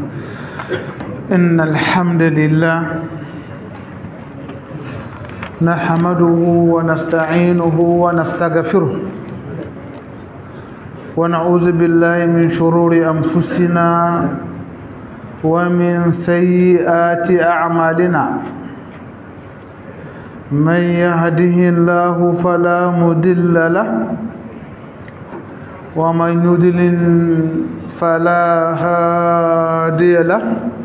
إن الحمد لله نحمده ونستعينه ونستغفره ونعوذ بالله من شرور أنفسنا ومن سيئات أعمالنا من يهده الله فلا مدل له ومن يدلل فلا هادي له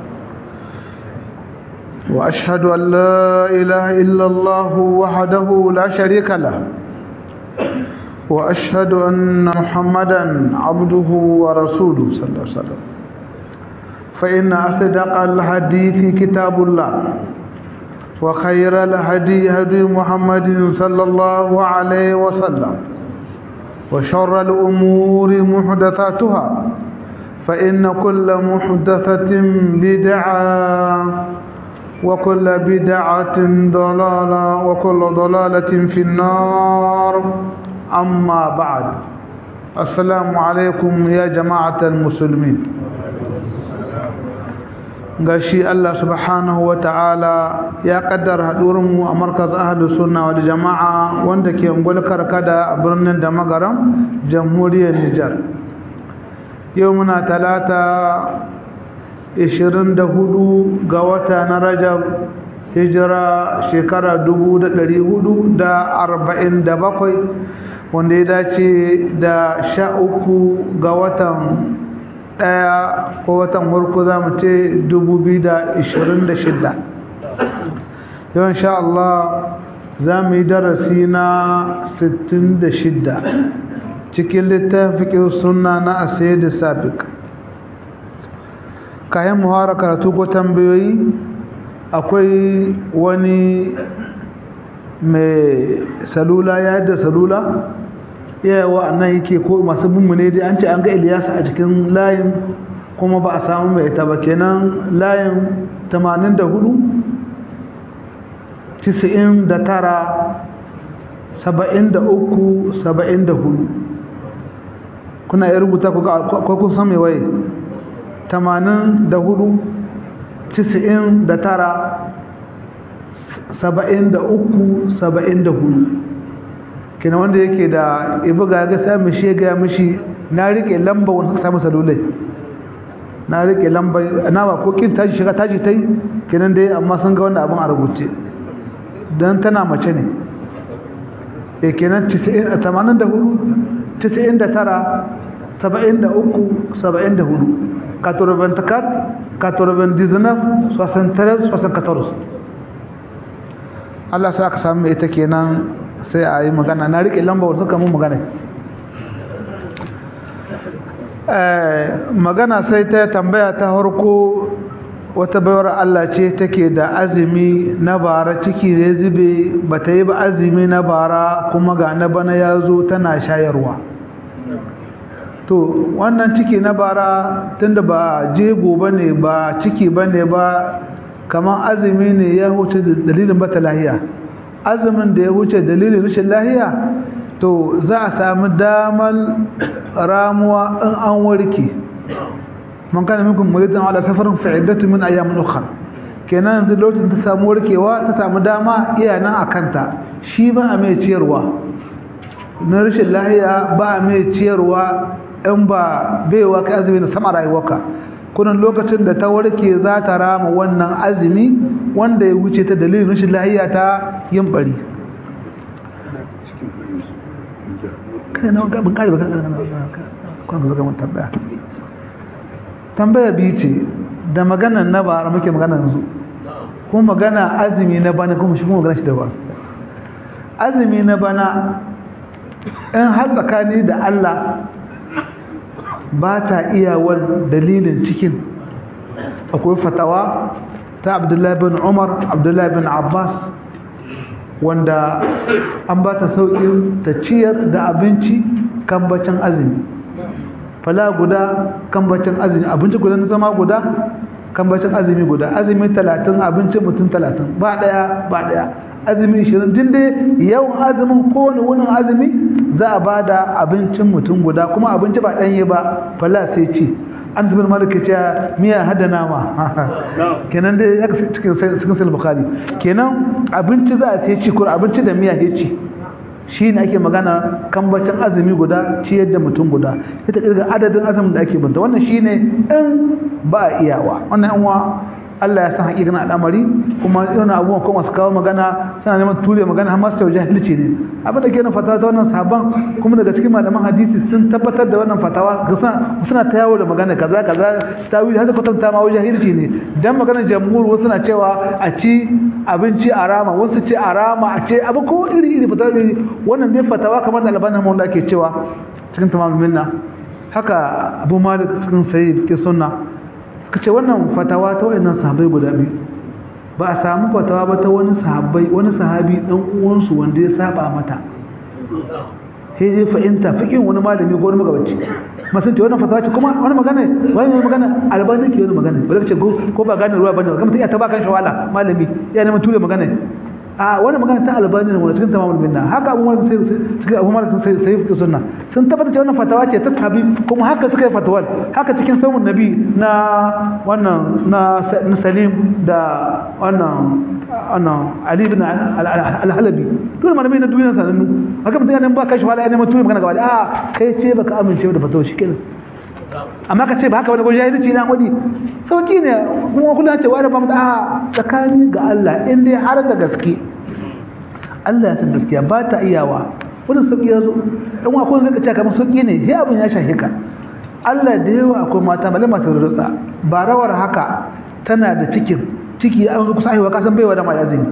وأشهد أن لا إله إلا الله وحده لا شريك له وأشهد أن محمدا عبده ورسوله صلى الله عليه وسلم فإن أصدق الحديث كتاب الله وخير الهدي هدي محمد صلى الله عليه وسلم وشر الأمور محدثاتها فإن كل محدثة بدعة وكل بدعة ضلالة وكل ضلالة في النار أما بعد السلام عليكم يا جماعة المسلمين gashi Allah subhanahu wa ta'ala ya kaddara mu a markaz ahlu sunna wal jama'a wanda ke ungul karkada a birnin da magaram jamhuriyar Nijar yau muna talata 24 ga wata na Rajab hijira shekara 1447 wanda ya dace da 13 ga watan ɗaya ko watan farko za mu ce 2026 yau insha Allah za mu yi darasi na 66 cikin littafin suna na asayar da sabik kayan muhara karatu ko tambayoyi akwai wani mai salula ya yadda salula yawa nan yake ko masu mummune dai an ce an ga Iliyasa a cikin layin kuma ba a samu mai ita ba kenan layin 84 99 73 74 kuna iya rubuta ku ga kun san mai waye 84 99 73 74 kina wanda yake da ibuga ga sai mu shega mishi na rike lamba wanda suka samu salulai na rike lamba na ba ko kin taji shiga taji tai kinan dai amma sun ga wannan abin a rubuce dan tana mace ne eh kenan 84 99 73 74 84 99 73 74 Allah sa aka samu ita kenan sai a yi magana na riƙe lambar suka mun magana magana sai ta tambaya ta harko wata bayar Allah ce take da azumi na bara ciki da zube ba ta yi ba azumi na bara kuma ga na bana ya zo tana shayarwa to wannan ciki na bara tunda ba jego ba ne ba ciki ba ne ba kamar azumi ne ya huce dalilin bata lahiya azumin da ya wuce dalilin rashin lahiya to za a sami damar ramuwa in an warke man kana minkum muridan ala safarin fa'iddatu min ayyamin ukhra kenan yanzu lokacin ta samu warkewa ta samu dama iya nan akanta shi ba a mai ciyarwa na rashin lahiya ba a mai ciyarwa in ba baiwa kai azumi na sama rayuwarka kunan lokacin da ta warke za ta rama wannan azumi wanda ya wuce ta dalilin rashin lahiya ta yin bari kai na gabin kare ba kan zo gaban tambaya tambaya biyu ce da magana na bara muke magana yanzu kuma magana azumi na bana kuma shi kuma magana shi da ba azumi na bana in har tsakani da Allah ba ta iyawar dalilin cikin akwai fatawa ta abdullahi bin umar abdullahi bin abbas wanda an ba ta sauƙin ta ciyar da abinci kan bacin azumi fala guda kan bacin azumi abinci guda na zama guda kan bacin azumi guda azumi talatin abinci mutum talatin ba ɗaya ba ɗaya azumi ishirin din dai yawan azumin kowane wunin azumi za a ba da abincin mutum guda kuma abinci ba ɗanye ba fala sai ci an zubin malik ya ce miya hada nama kenan dai ya cikin cikin sahih bukhari kenan abinci za a ce ci ko abinci da miya ya ci shi ne ake magana kambacin azumi guda ciyar da mutum guda ita kirga adadin azumin da ake banta wannan shi ne in ba a iyawa wannan yanwa Allah ya san hakikan al'amari kuma irin abubuwan kuma su kawo magana suna neman ture magana har masu jahilci ne abin da ke nan fatawa ta wannan sabon kuma daga cikin malaman hadisi sun tabbatar da wannan fatawa suna ta yawo da magana kaza kaza ta wuce har kwatanta ma jahilci ne dan maganar jamhur wasu na cewa a ci abinci a rama wasu ce a rama a ce abu ko iri iri fatawa iri wannan dai fatawa kamar da albanin mawanda ake cewa cikin tamamul minna haka abu malik cikin sayi ke sunna ka ce wannan fatawa ta wayannan sahabbai guda biyu ba a samu fatawa ba ta wani sahabbai wani sahabi dan uwansu wanda ya saba mata sai dai fa'inta fikin wani malami ko wani magabaci masun ce wannan fatawa ce kuma wani magana wani wani magana albani ke wani magana ba ce ko ba gane ruwa bane ba kuma ta ba kan shawala malami ya neman ture magana a wani magana ta albani ne wani cikin tamamul minna haka abu malik sai suka abu malik sai sai fi sunna sun tabbata cewa wannan fatawa ce ta tabi kuma haka suka yi fatawar haka cikin samun nabi na wannan na salim da wannan wannan ali ibn al-halabi dole malamai na duniya sanannu haka mutum yana ba kai shawala ya neman tuyi magana gaba a kai ce baka amince da fatawa shikenan amma ka ce ba haka wani ko jahilci na wani sauki ne kuma kullum ce wani ba mu a tsakani ga Allah in dai har da gaske Allah ya san gaskiya ba ta iyawa wani sauki ya zo dan wa kun zaka ce kamar sauki ne sai abin ya shahe ka Allah da yawa akwai mata bale masu rutsa ba rawar haka tana da cikin ciki an zo kusa aiwa kasan baiwa da mai azumi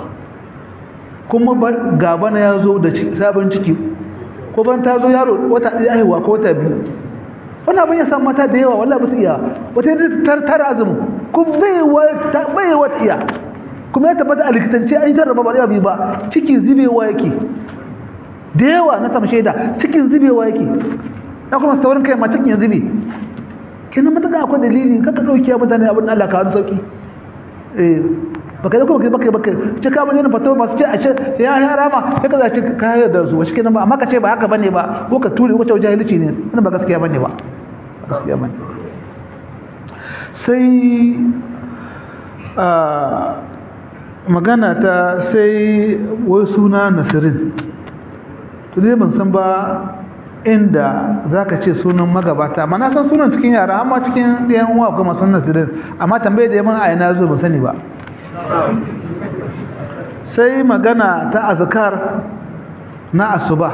kuma gaba na ya zo da sabon ciki ko ban ta zo yaro wata ɗaya aiwa ko wata biyu wannan abin ya samu mata da yawa wallahi ba su iya wata yadda tara azumin kun bai wata iya kuma ya tabbata a likitance an yi jarraba ba biyu ba cikin zubewa yake da yawa na samu shaida cikin zubewa yake na kuma saurin kai ma cikin ya zube kenan matuƙa akwai dalili kaka ɗauki mutane abin da Allah ka wani sauƙi eh baka da kuma baka baka ce ka bane fatawa masu ce a ce ya ya rama sai ka zaci ka hayar da su wasu kenan ba amma ka ce ba haka bane ba ko ka ture ko ta jahilci ne wannan ba gaskiya bane ba gaskiya bane sai a magana ta sai wai suna nasirin to dai ban san ba inda za ka ce sunan magabata amma na san sunan cikin yara amma cikin ɗayan uwa kuma sun nasirin amma tambaye da yaman a yana zo ban sani ba sai magana ta azkar na asuba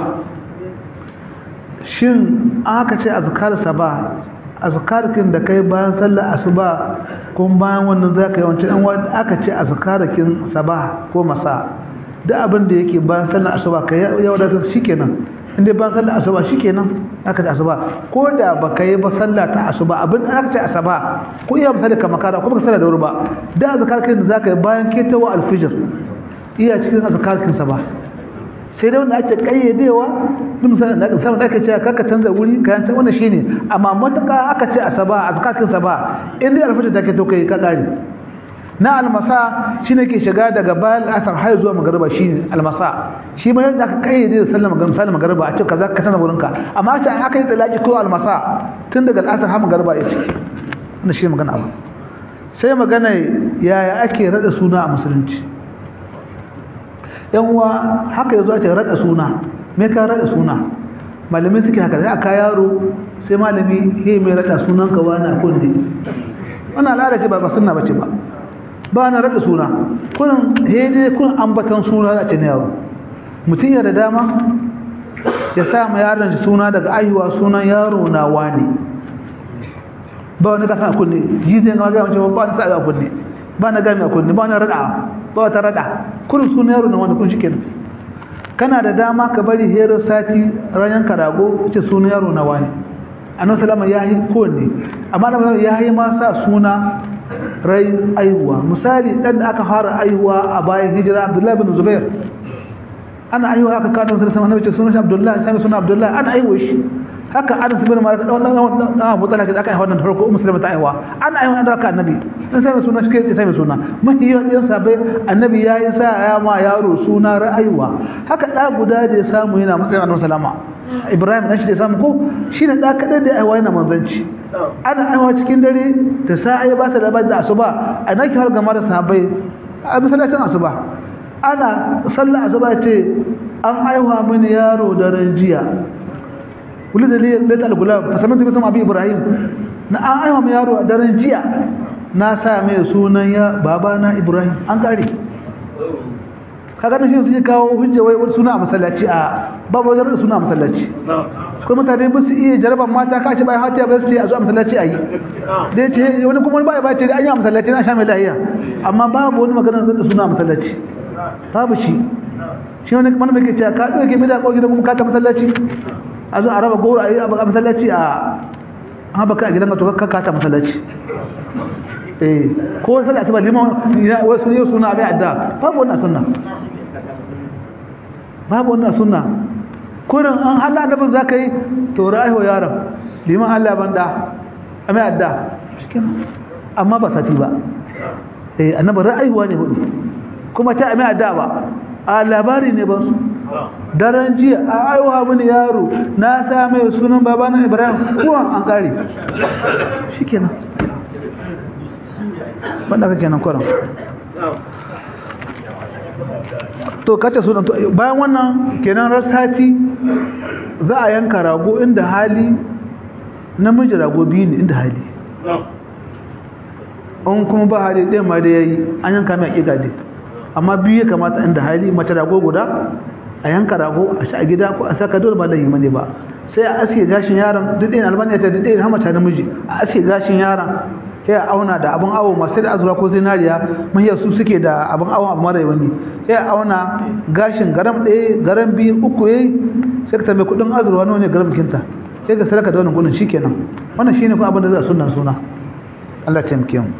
shin aka ce azkar saba azkarkin da kai bayan sallar asuba kuma bayan wannan zaka yi wancan wanda aka ce azkarkin saba ko masa duk abin da yake bayan sallar asuba kai ya wadata shikenan inda bayan sallar asuba shikenan aka ce asuba ko da baka yi ba sallah ta asuba abin aka ce asuba ko iya misali ka makara ko baka sallar da wuri ba da azkarkin da zaka yi bayan ketawa alfijir iya cikin azkarkin saba sai dai wanda ake kayyadewa duk misalin da samu da ake cewa kaka canza wuri kayan ta wannan shine amma mataka aka ce asaba azkakin saba in dai alfajir take to kai ka kare na almasa shine ke shiga daga bayan asar har zuwa magariba shine almasa shi ma yadda aka kayyade da sallar magariba sallar magariba a ce kaza ka canza wurinka amma sai aka yi talaki ko almasa tun daga asar har magariba ya ciki wannan shi magana abu sai magana yaya ake rada suna a musulunci yan uwa haka yazo ake rada suna me ka rada suna malami suke haka sai aka yaro sai malami he mai rada sunan ka wani a kunne wannan al'ada ce ba ba sunna bace ba ba na rada suna kun he dai kun ambatan suna da ce ne yaro mutum ya da dama ya sa ma yaron shi suna daga aihuwa sunan yaro na wani ba wani ka sa kunne ji zai ga ga mace ba ni sa ga kunne ba na gami a kunne ba na rada ba wata rada kurin suna yaro na wanda kun shi kenan kana da dama ka bari hero sati ranar karago ce suna yaro na wani annabi salama ya yi kowanne amma da ya yi ma sa suna rai aihuwa misali dan da aka fara aihuwa a bayan hijira abdullahi bin zubair ana aihuwa aka kawo nabi sallallahu alaihi wasallam sunan abdullahi sai sunan abdullahi ana aihuwa shi haka anas bin malik dan wannan dan Abu Talha da aka yi wannan farko musulma ta aiwa an aiwa da aka annabi dan sai suna shi kai sai suna mahi yawan sabai annabi ya yi sa ya ma yaro suna ra'ayuwa haka da guda da ya samu yana matsayin annabi sallama ibrahim dan shi da samu ko shine da kadai da aiwa yana manzanci ana aiwa cikin dare da sa'a ya ba ta labar da asuba a naki har gama da sahabbai a masallacin asuba ana sallar asuba ce an aiwa mini yaro daren jiya wuli da leta al-gulam fasamin tafi sama abi ibrahim na an aiwa mini yaro a daren jiya na sa mai sunan ya babana ibrahim an kare kaga da shi suke kawo hujja wai wani suna a masallaci a babu wani da suna a masallaci kuma mutane ba su iya jaraban mata kace bai hatiya ba su ce a zo a masallaci a yi da ya ce wani kuma wani ba ya ba ce an yi a masallaci na sha mai lahiya amma babu wani magana da suna a masallaci babu shi shi wani kuma mai ke cewa ka ɗauke bida ko gidan kuma ka ta masallaci a zo a raba goro a yi a masallaci a haɓa ka a gidan ka to ka ta masallaci eh ko sai asuba liman wasu ne suna bai adda babu wannan sunna babu wannan sunna kurin an halla annabin zaka yi to ra'ayi yaron liman Allah banda amai adda cikin amma ba sati ba eh annabi ra'ayiwa ne hudu kuma ta amai adda ba a labari ne ba su daren jiya a aiwa mini yaro na sa mai sunan babana Ibrahim kuwa an kare shikenan wanda kake nan kwaran to kace su bayan wannan kenan rasati za a yanka rago inda hali namiji rago biyu ne inda hali in kuma ba hali ɗaya ma da ya yi an yanka mai aƙiƙa dai amma biyu ya kamata inda hali mace rago guda a yanka rago a sha a gida ko a saka dole ba da yi mane ba sai a aske gashin yaron duk ɗaya albaniya ta duk ɗaya hamata namiji a aske gashin yaron ya auna da abin awo masu da azura ko zinariya mahiyar su suke da abin awon abu mara wani ya auna gashin garam ɗaya garam biyu uku yayi sai ka tambaye kuɗin azurwa nawa ne garam kinta sai ka saraka da wannan kuɗin shikenan wannan shine kuma abin da za a sunna suna Allah ya taimake mu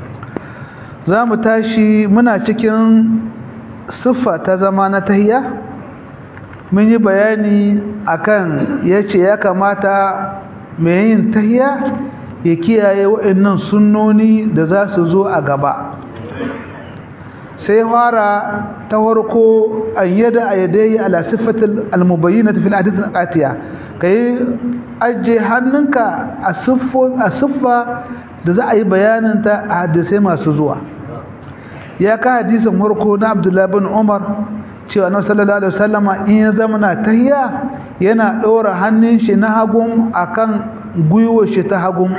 za mu tashi muna cikin siffa ta zama na tahiyya mun yi bayani akan yace ya kamata mai yin tahiyya ya kiyaye waɗannan sunnoni da za su zo a gaba sai fara ta farko an yada a yadayi ala siffatul almubayyinati fil hadith al-atiya kai aje hannunka a a siffa da za a yi bayanin ta a hadisai masu zuwa ya ka hadisin farko na Abdullah bin Umar cewa na sallallahu alaihi wasallama in ya zama na tahiya yana ɗora hannun shi na hagun akan gwiwar shi ta hagun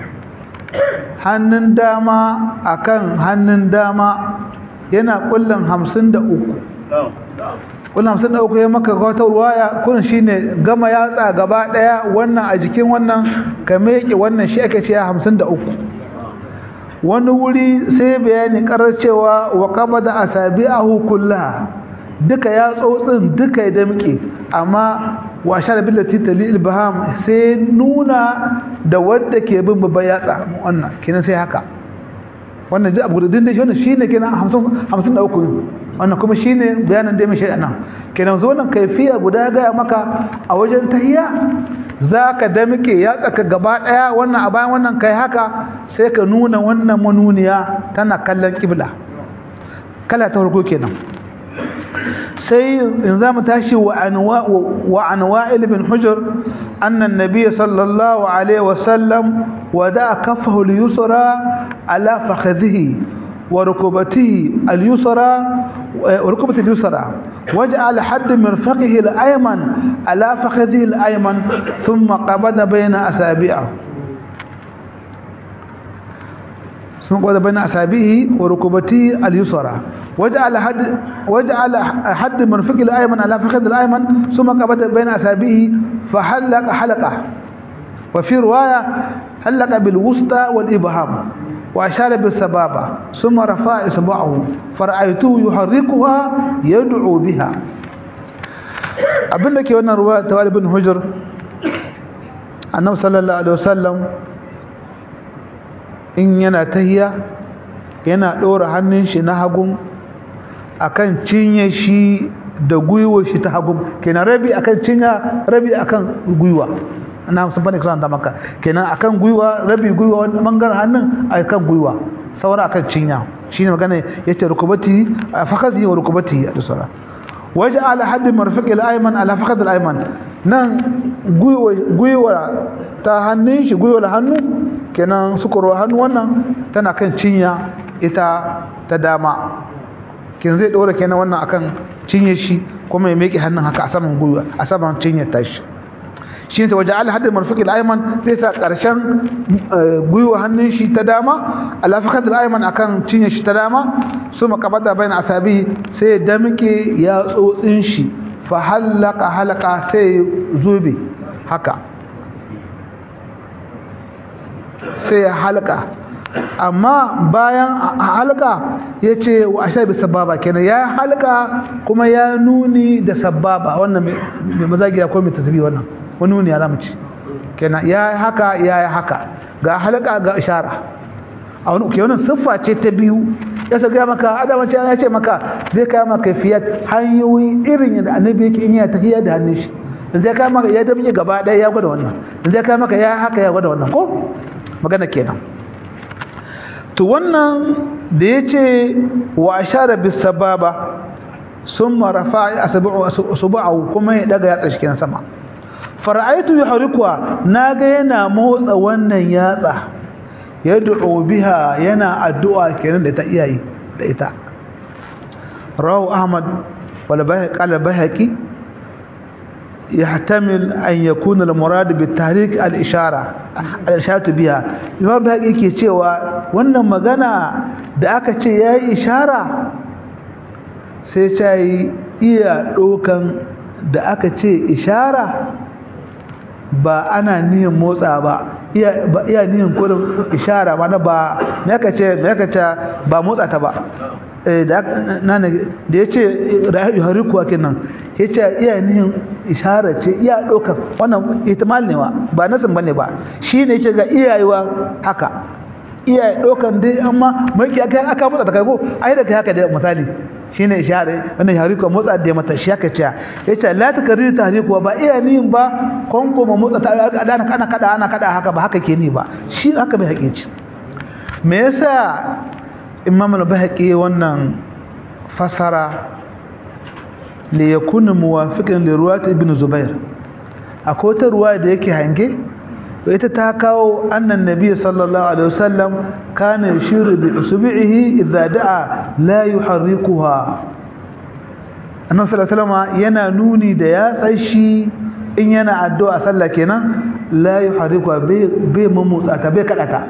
hannun dama akan hannun dama yana kullum hamsin da uku kullum hamsin da uku ya maka wata ruwaya kun shi ne gama yatsa gaba ɗaya wannan a jikin wannan ka meke wannan shi ake cewa hamsin da uku wani wuri sai bayani karar cewa wa kaba da asabi a hukulla duka ya tsotsin duka ya damke amma wa shara billati talil baham sai nuna da wanda ke bin babban yatsa wannan kenan sai haka wannan ji abu da shi wannan shine kenan 50 53 wannan kuma shine bayanan da mai shari'a nan kenan zo nan kaifiya guda ga maka a wajen tahiyya zaka damke yatsa ka gaba daya wannan a bayan wannan kai haka sai ka nuna wannan manuniya tana kallon kibla kala ta farko kenan sai in za mu tashi wa an wa'il bin hujjar annan nabi sallallahu alaihi wasallam wada kafahu al-yusra ala fakhadhihi wa rukubatihi al-yusra wa rukubati al-yusra waj'al hadd mirfaqihi al-ayman ala fakhadhihi al-ayman thumma qabada bayna asabi'ihi ثم قد بين أصابعه وركبته اليسرى وجعل حد وجعل حد مرفق الأيمن على فخذ الأيمن ثم قبض بين أصابعه فحلق حلقة وفي رواية حلق بالوسطى والإبهام وأشار بالسبابة ثم رفع إصبعه فرأيته يحركها يدعو بها abinda ke wannan ruwa ta walibin hujjar annabi sallallahu alaihi wasallam in yana tahiya yana ɗora hannun shi na hagun akan cinye shi da gwiwa shi ta hagun kenan rabi akan cinya rabi akan gwiwa ana sun bane kiran da maka kenan akan gwiwa rabi gwiwa wani bangaren hannun akan gwiwa saura akan cinya shine magana yace rukubati fakazi wa rukubati a dusara waje ala hadd marfiq al-ayman ala fakad al-ayman nan gwiwa ta hannun shi gwiwar hannu kenan sukurwa hannu wannan tana kan cinya ita ta dama kin zai ɗora kenan wannan akan cinye shi kuma ya meke hannun haka a saman gwiwa a saman cinyar tashi shi ne ta waje ala haddin marfuki al'aiman zai sa ƙarshen gwiwa hannun shi ta dama alafakar al'aiman akan cinye shi ta dama su makabata bayan asabi sai ya damike ya tsotsin shi fa halaka halaka sai zobe haka sai ya halka amma bayan halka ya ce wa asha bi sababa kenan ya halka kuma ya nuni da sababa wannan mai mazagiya ko mai tasbi wannan wani nuni ya zamu ci kenan ya haka ya yi haka ga halka ga ishara a wani ke wannan siffa ce ta biyu ya sa gaya maka adama ce ya ce maka zai kaya maka fiyat hanyoyi irin yadda annabi yake in ya tafiya da hannun shi in zai kaya maka ya damje gaba ɗaya ya gwada wannan in zai kaya maka ya haka ya gwada wannan ko magana kenan to wannan da ya ce wa ashara bis sababa summa rafa'a asbu'u kuma ya daga yatsa shi kenan sama fara'aitu yuhrikuha naga yana motsa wannan yatsa yad'u biha yana addu'a kenan da ta iyayi da ita rawu ahmad wal bayhaqi qala bayhaqi يحتمل أن يكون المراد بالتحريك الإشارة الإشارة بها imam da yake cewa wannan magana da aka ce yayi ishara sai ta yi iya dokan da aka ce ishara ba ana nihin motsa ba iya ba iya nihin kurin ishara ba na ba me aka ce me aka ce ba motsa ta ba da nan da yace rayu hariku kenan yace iya nihin ishara ce iya dokan wannan ihtimal ne wa ba nasin bane ba shine yace ga iyayewa haka iya dokan dai amma mai aka aka motsa ta kai ko ai da kai haka da misali shine ishara wannan hariku motsa da mata shi aka ce yace la takrir tahriku ba iya nihin ba konko ma motsa ta ana kana kada ana kada haka ba haka ke ni ba shi haka bai haƙiƙi me yasa imam al-bahaqi wannan fasara li yakuna muwafiqan li ruwat ibn zubair akwai ta ruwa da yake hange to ita ta kawo annan nabiy sallallahu alaihi wasallam kana yushiru bi usbihi idza da'a la yuharrikuha annabi sallallahu alaihi wasallam yana nuni da ya tsashi in yana addu'a sallah kenan la yuharrikuha bai bai mamutsa ta bai kada ta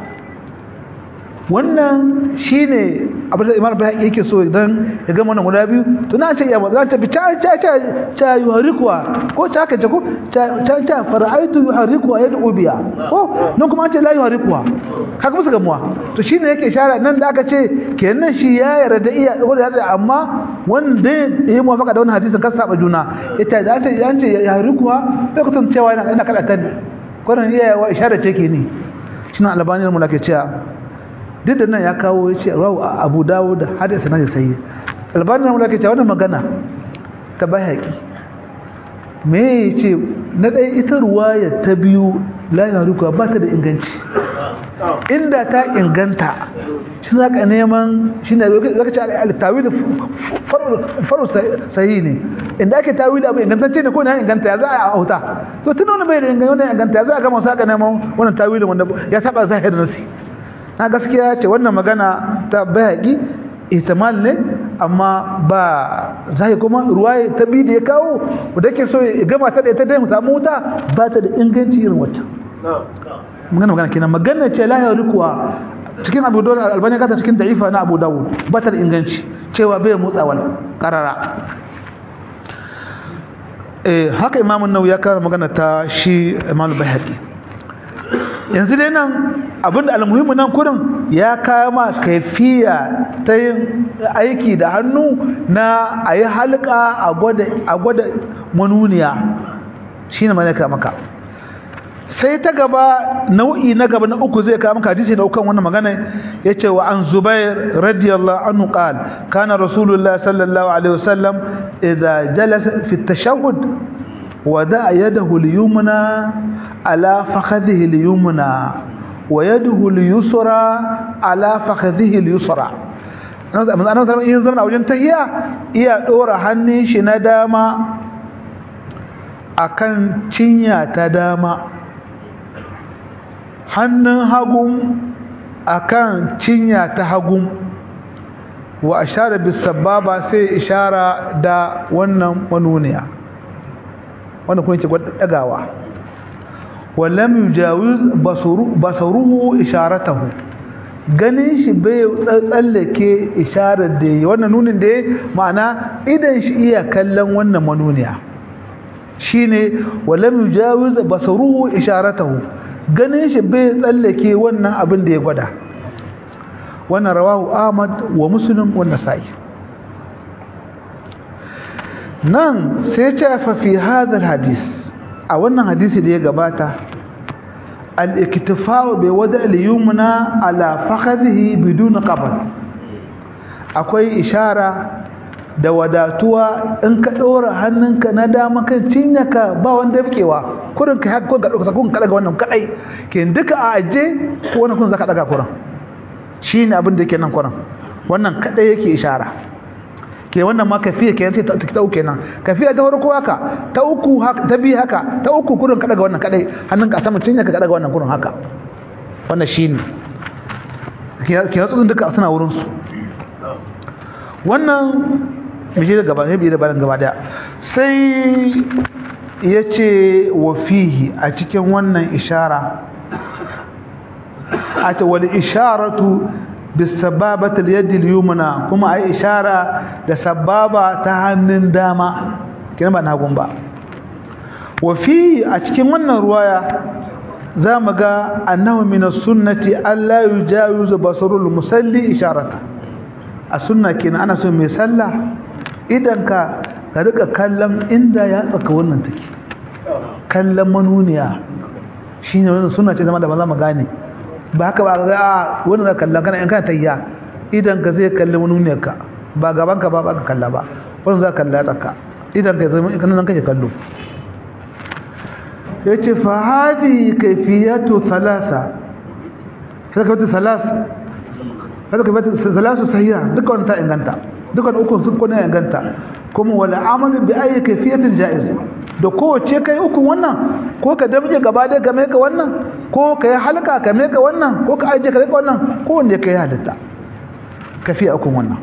wannan shine abin da imam bai yake so idan ya gama wannan guda biyu to na ce ya za ta bi ta ta ta ta yuharikuwa ko ta ka ce ko ta ta ta fara'aitu yuharikuwa yad'u biya ko nan kuma an ce la yuharikuwa haka musu gamuwa to shine yake shara nan da aka ce kenan shi ya yarda iya wanda ya tsaya amma wanda ya muwafaka da wannan hadisin kan saba juna ita da ta an ce yuharikuwa bai kusan cewa yana yana kada ta kwanan iya isharar ce ke ni shi na albaniyar mu lake cewa duk da nan ya kawo ya ce rawu abu dawo da hadisa na sai albanin mu lake cewa wannan magana ta bayaki me ya ce na ɗaya ita ruwaya ta biyu la ya ruka ba ta da inganci inda ta inganta shi za ka neman shi ne zaka ce al-tawil faru sahi ne inda ake tawil abu ingantacce ne ko na inganta ya za a auta to tun wani bai da inganta ya za a gama sa ka neman wannan tawilin wanda ya saba zahirin nasi na gaskiya ce wannan magana ta bayaki ihtimal ne amma ba zai kuma ruwaye ta bi da ya kawo da ke so ya gama ta da ita dai mu samu wuta ba ta da inganci irin wata magana magana kenan magana ce la ya rikuwa cikin abu dawud albani kata cikin da'ifa na abu dawud ba ta da inganci cewa bai motsa wal karara eh haka imamun nawawi ya kawo magana ta shi imam bayhaqi yanzu dai nan abinda almuhimmi nan kurin ya kama kaifiya ta yin aiki da hannu na a yi halka a gwada manuniya shi ne malaka maka sai ta gaba nau'i na gaba na uku zai kama maka hadisi da ukan wannan magana ya ce wa an zubair radiyallahu anhu qal kana rasulullah sallallahu alaihi wasallam idza jalasa fi tashahhud wada yadahu al-yumna على فخذه اليمنى ويده اليسرى على فخذه اليسرى ana zama in zama a wajen tahiya iya dora hannun shi na dama akan cinya ta dama hannun hagun akan cinya ta hagun wa ashara bis sababa sai ishara da wannan manuniya wannan kuma yake dagawa wallam yujawiz basuru basaruhu isharatahu ganin shi bai tsallake isharar da yi wannan nunin da ma'ana idan shi iya kallon wannan manuniya shine wallam yujawiz basaruhu isharatahu ganin shi bai tsallake wannan abin da ya gwada wannan rawahu ahmad wa muslim wa nasa'i nan sai ce fa fi hadha hadis a wannan hadisi da ya gabata al-iktifa'u bi wada' al-yumna ala fakhadhihi bidun qabl akwai ishara da wadatuwa in ka ɗora hannunka na dama kan cinyaka ba wanda yafkewa kurin ka haka ga ɗauka kun ka daga wannan kaɗai ke duka a aje ko wani kun zaka daga kuran shi ne abin da yake nan kuran wannan kaɗai yake ishara ke wannan ma kafiya ke yanzu ta ɗau kenan kafiya ta farko haka ta uku haka ta biyu haka ta uku kurin ka daga wannan kaɗai hannunka a saman cinyaka ka daga wannan kurin haka wannan shi ne ke yatsu duka suna wurinsu wannan mije da gaba ne biye da bayan gaba daya sai ya ce wa fihi a cikin wannan ishara a ce wani isharatu bisababata yadda yumna kuma a yi ishara da sababa ta hannun dama kina ba na hagun ba wa fihi a cikin wannan ruwaya za mu ga annahu min sunnati alla yujawizu basarul musalli isharata a sunna kenan ana so mai sallah idan ka ka rika kallon inda ya tsaka wannan take kallon manuniya shine wannan sunna ce zama da maza mu gane ba haka ba ga wannan da kallon kana in kana tayya idan ka zai kalli manuniyar ka ba gaban ka ba ba ka kalla ba wannan za ka kalla tsaka idan ka zama kana nan kake kallo yace fa hadi kayfiyatu thalatha sai ka wata thalatha kada ka bata salasu sahiha duka wannan ta inganta duka uku sun kuna inganta kuma wala amalu bi ayi kayfiyatin jaiz da kowace kai uku wannan ko ka damje gaba da game ka wannan ko ka yi halka ka me ka wannan ko ka aje ka rika wannan ko wanda kai halitta kafiya uku wannan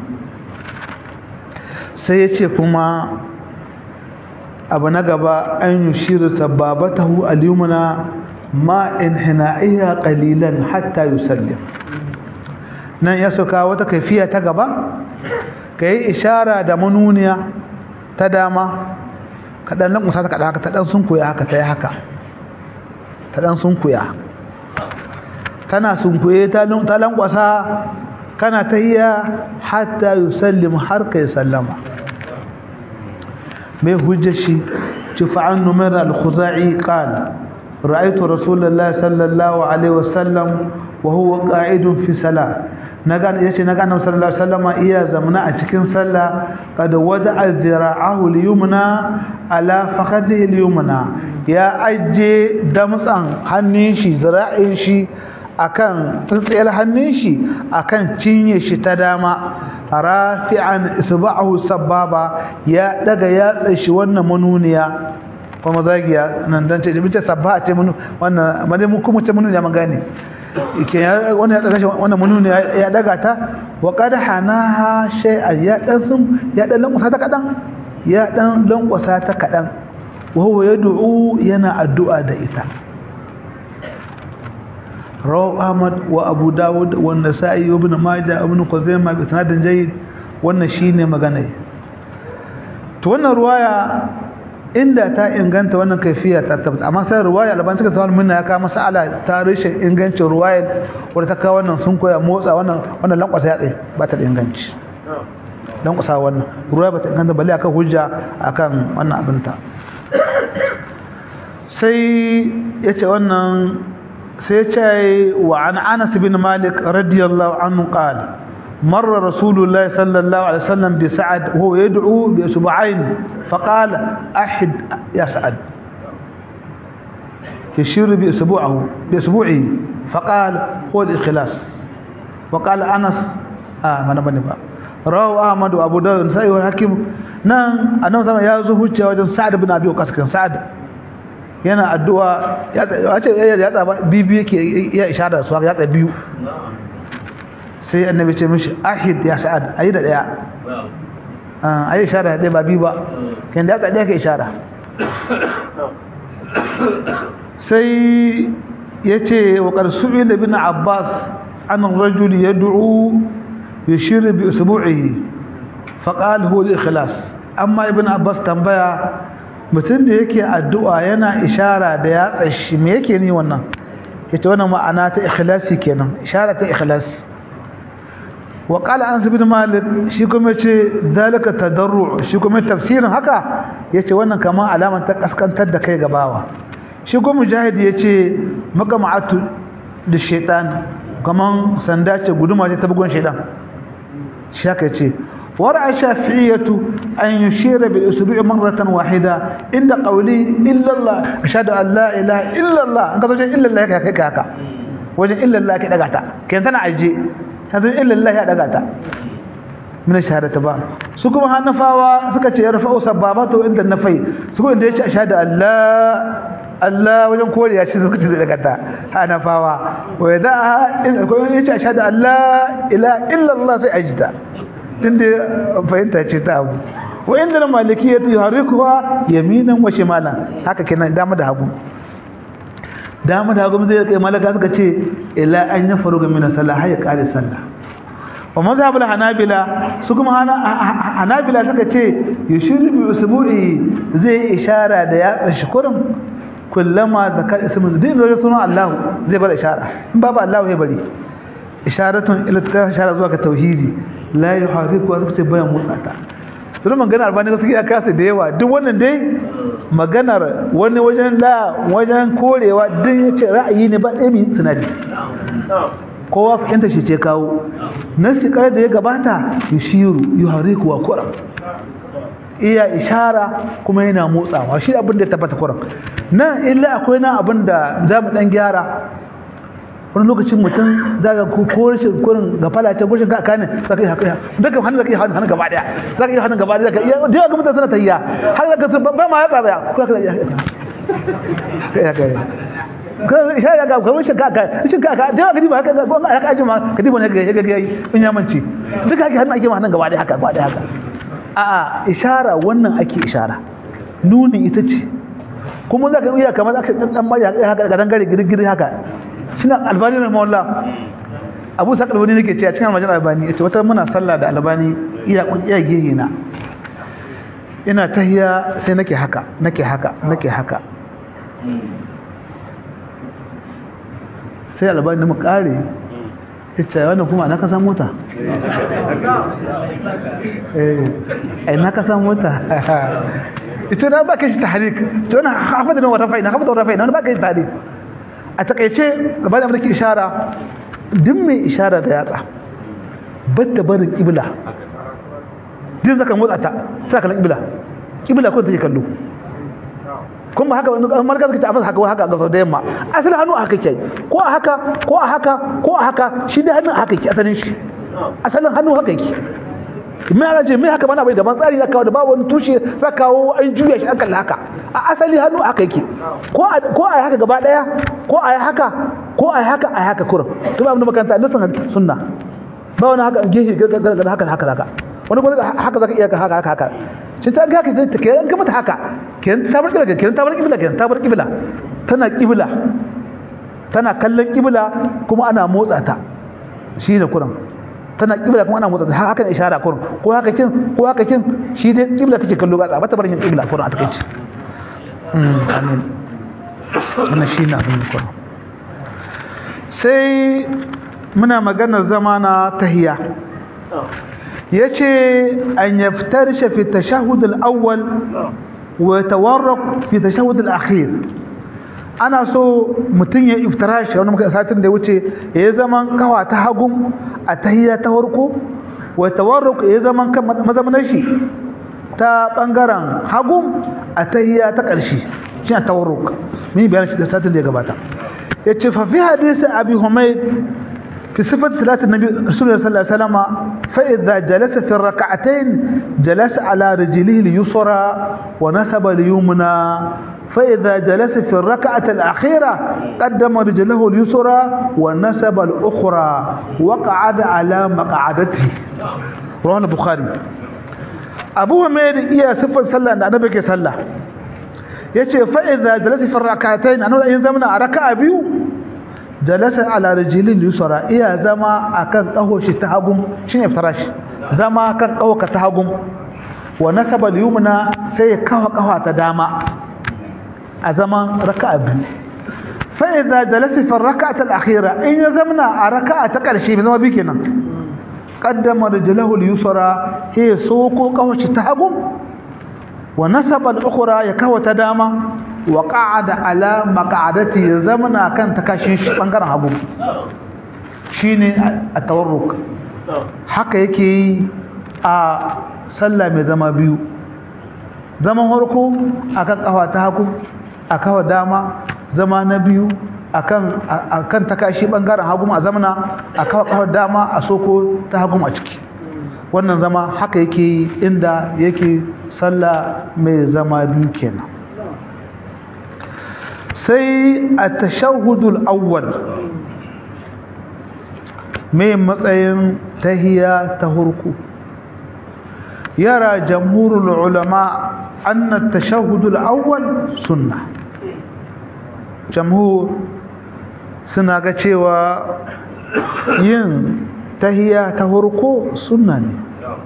sai ya ce kuma abu na gaba an yushiru sababatahu al-yumna ma inhina'iha qalilan hatta yusallim nan ya soka wata kaifiya ta gaba ka yi ishara da manuniya ta dama kaɗan nan kusa ta kaɗa haka ta ɗan sun kuya haka ta yi haka ta ɗan sun kuya kana sun kuye ta lankwasa kana ta iya hatta yi sallim har ka yi sallama mai hujjashi ci fa'an numar al-khuza'i ƙal ra'aitu rasulallah sallallahu alaihi wasallam wa huwa qa'idun fi salat naga yace naga annabi sallallahu alaihi wasallam iya zamana a cikin sallah kad wada'a dhira'ahu al-yumna ala fakhadihi al-yumna ya ajje damtsan hannun shi zira'in shi akan tsintsiyar hannun shi akan cinye shi ta dama rafi'an isba'ahu sababa ya daga yatsa shi wannan manuniya kuma zagiya nan dan ce bice sabba ce mun wannan madai mu kuma ce manuniya magane ke wannan ya daga shi wannan manuni ya daga ta wa qad hanaha shay'an ya dan sun ya dan lankwasa ta kadan ya dan lankwasa ta kadan wa huwa yad'u yana addu'a da ita rawu ahmad wa abu dawud wa nasa'i ibn majah ibn khuzaimah bi sanadin jayyid wannan shine magana to wannan ruwaya inda ta inganta wannan kaifiya ta tabbata amma sai ruwaya alban suka tsawon minna ya kawo masala ta rishin ingancin ruwaya wadda ta kawo wannan sun koya motsa wannan wannan lankwasa ya tsaye ba ta da inganci lankwasa wannan ruwaya ba ta inganta balle akan hujja akan wannan abinta sai ya ce wannan sai ya ce wa an anas bin malik radiyallahu anhu qala مر رسول الله صلى الله عليه وسلم بسعد وهو يدعو بأسبوعين فقال أحد يا سعد يشير بأسبوعه بأسبوعه فقال هو الإخلاص وقال أنس آه من بني بقى رواه أحمد وأبو داود والنسائي والحاكم نعم أنا مثلا يا زهوج وجن سعد بن أبي وقاص كان سعد yana addu'a ya ce ya tsaba biyu yake ya ishara su haka ya tsa biyu sai annabi ce mishi ahid ya sa'ad ayi da daya ayi ishara da daya ba biyu ba kan da ya tsa daya ka ishara sai ya ce wa ƙarsu'i da bin abbas an rajul ya du'u ya shirya bi usbu'ihi faƙal huwa ikhlas amma ibn abbas tambaya mutum da yake addu'a yana ishara da yatsa shi me yake ni wannan yace wannan ma'ana ta ikhlasi kenan ishara ta ikhlasi wa qala anas ibn malik shi kuma yace zalika tadarru shi kuma tafsirin haka yace wannan kamar alaman ta kaskantar da kai gabawa shi kuma mujahid yace makama'atu da shaytan kaman sanda ce guduma ce ta bugun shaytan shi haka yace ورأى الشافعية أن يشير بالأسبوع مرة واحدة عند قوله إلا الله أشهد أن لا إله إلا الله أنت تقول إلا الله كيف هكا وجه إلا الله كذا قاتا كنت أنا عجي هذا إلا الله هذا قاتا من الشهادة با سكما هنفاوا سكتي يرفعوا سبابته عند النفي سكما عند أشهد أن لا Allah wajen kore ya ce suka ce daga ta hanafawa wa idza ya ashhadu an la ilaha illa Allah sai ajita tunda fahimta ce ta abu wa inda na maliki ya yuharrikuha yaminan wa shimalan haka kenan dama da hagu dama da hagu zai kai malaka suka ce ila an ya faru ga mina sallah har ya kare sallah wa mazhabul hanabila su kuma hanabila suka ce yushiru bi usbu'i zai ishara da ya tsashi kurin kullama zakar ismin din da sunan Allah zai bar ishara in babu Allah ya bari isharatun ila ta ishara zuwa ga tauhidi la yuhariku wa suka ce bayan motsa ta don maganar albani gaskiya ya kasa da yawa duk wannan dai maganar wani wajen la wajen korewa duk ya ce ra'ayi ne ba ɗaya mai sinadi kowa fahimta shi ce kawo nasi kare da ya gabata yushiru yuhariku wa kuram iya ishara kuma yana motsawa shi abin da ya tabbata kuram nan illa akwai na abin da za mu ɗan gyara wani lokacin mutum za ka ko rashin kurin ga falace gushin ka kanin za ka yi haka duka hannun za ka yi hannun gaba daya za ka yi hannun gaba daya da yawa ga mutane suna tahiya har da ka ba ma ya tsaba ya ko ka ya ka ko sha ya ga kamar shin kaka shin kaka da yawa gidi ba haka ga gonga haka ajima gidi ba ne ga ga ga in ya manci duka haka hannun ake ma hannun gaba daya haka gaba daya haka a'a ishara wannan ake ishara nuni ita ce kuma za ka iya kamar aka dan dan haka ga dangare girgiri haka suna albani na mawalla abu sa albani nake cewa cikin almajin albani yace wata muna sallah da albani iya iya gehe na ina tahiya sai nake haka nake haka nake haka sai albani mu kare yace wannan kuma na kasan mota eh ai na kasan mota ita na ba ka shi tahrik to na hafada na rafai na hafada rafai na ba ka shi tahrik a takaice gaba da mulki ishara duk mai ishara da yatsa batta barin kibla din zaka motsa ta sai kallon kibla kibla ko take kallo kun ba haka wani kamar ka ta afasa haka haka ga sau da yamma asalin hannu haka ke ko a haka ko a haka ko a haka shi da hannun haka ke asalin shi asalin hannu haka yake mai ana ce mai haka mana bai daban tsari za kawo da ba wani tushe za kawo an juya shi akan haka a asali hannu haka yake ko a yi haka gaba daya ko a yi haka ko a yi haka a yi haka kurum to ba mu makaranta nasan sunna ba wani haka gehe haka haka haka wani kuma haka zaka iya haka haka haka shi ta ga haka ta ke an mata haka kenan ta bar kibla kenan ta bar kibla kenan ta bar kibla tana kibla tana kallon kibla kuma ana motsa ta shi ne kurum tana kibla kuma ana motsa ta haka ne ishara kurum ko haka kin ko haka kin shi dai kibla take kallo ba ba ta barin kibla kurum a takeici amin wannan shi ne abin kurum sai muna maganar zama na tahiya yace an yaftarisha fi tashahhud al-awwal wa tawarraq fi tashahhud al-akhir ana so mutun ya iftirashi wani muka satin da wuce ya zaman kawa ta hagun a tahiyya ta farko wa tawarruk ya zaman kan mazamanar shi ta bangaren hagun a tahiyya ta ƙarshe shi tawarruk mun bayan shi da satin da ya gabata yace fa fi hadisi abi humayd في صفة صلاة النبي رسول الله صلى الله عليه وسلم فإذا جلس في الركعتين جلس على رجله اليسرى ونسب اليمنى فإذا جلس في الركعة الأخيرة قدم رجله اليسرى ونسب الأخرى وقعد على مقعدته رواه البخاري أبو حميد إيا سفر صلى أن أنا بكي صلى يتي فإذا جلس في الركعتين أنا إن زمنا ركعة بيو جلس على رجل اليسرى إيا زما أكن قهو شتهاقم شنو فراش زما أكن قهو كتهاقم ونسب اليمنى سيكهو قهو تداما a zaman raka'a biyu fa idza jalasa fi rak'ati al-akhira in ya zamna a raka'a ta karshe bai zama bi kenan qaddama rijlahu al-yusra he soko kawace ta hagu wa nasaba al-ukhra ya kawa ta dama wa qa'ada ala maq'adati ya zamna kan ta kashin shi bangaren hagu shine at-tawarruk haka yake yi a sallah mai zama biyu zaman harko akan kafa ta hagu a kawo dama zama na biyu akan takashi bangaren hagu a zamana a kawo kawo dama a soko ta hagu a ciki wannan zama haka yake inda yake sallah mai zama biyu kenan sai a tashahudul awwal mai matsayin tahiya ta hurku yara jamhurul ulama أن التشهد الأول سنة جمهور suna ga cewa yin tahiya ta farko sunna ne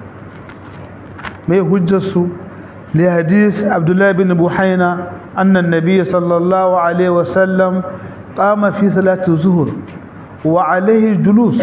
mai hujjarsu li hadis abdullahi bin buhaina annan nabiyyi sallallahu alaihi wasallam qama fi salati zuhur wa alaihi julus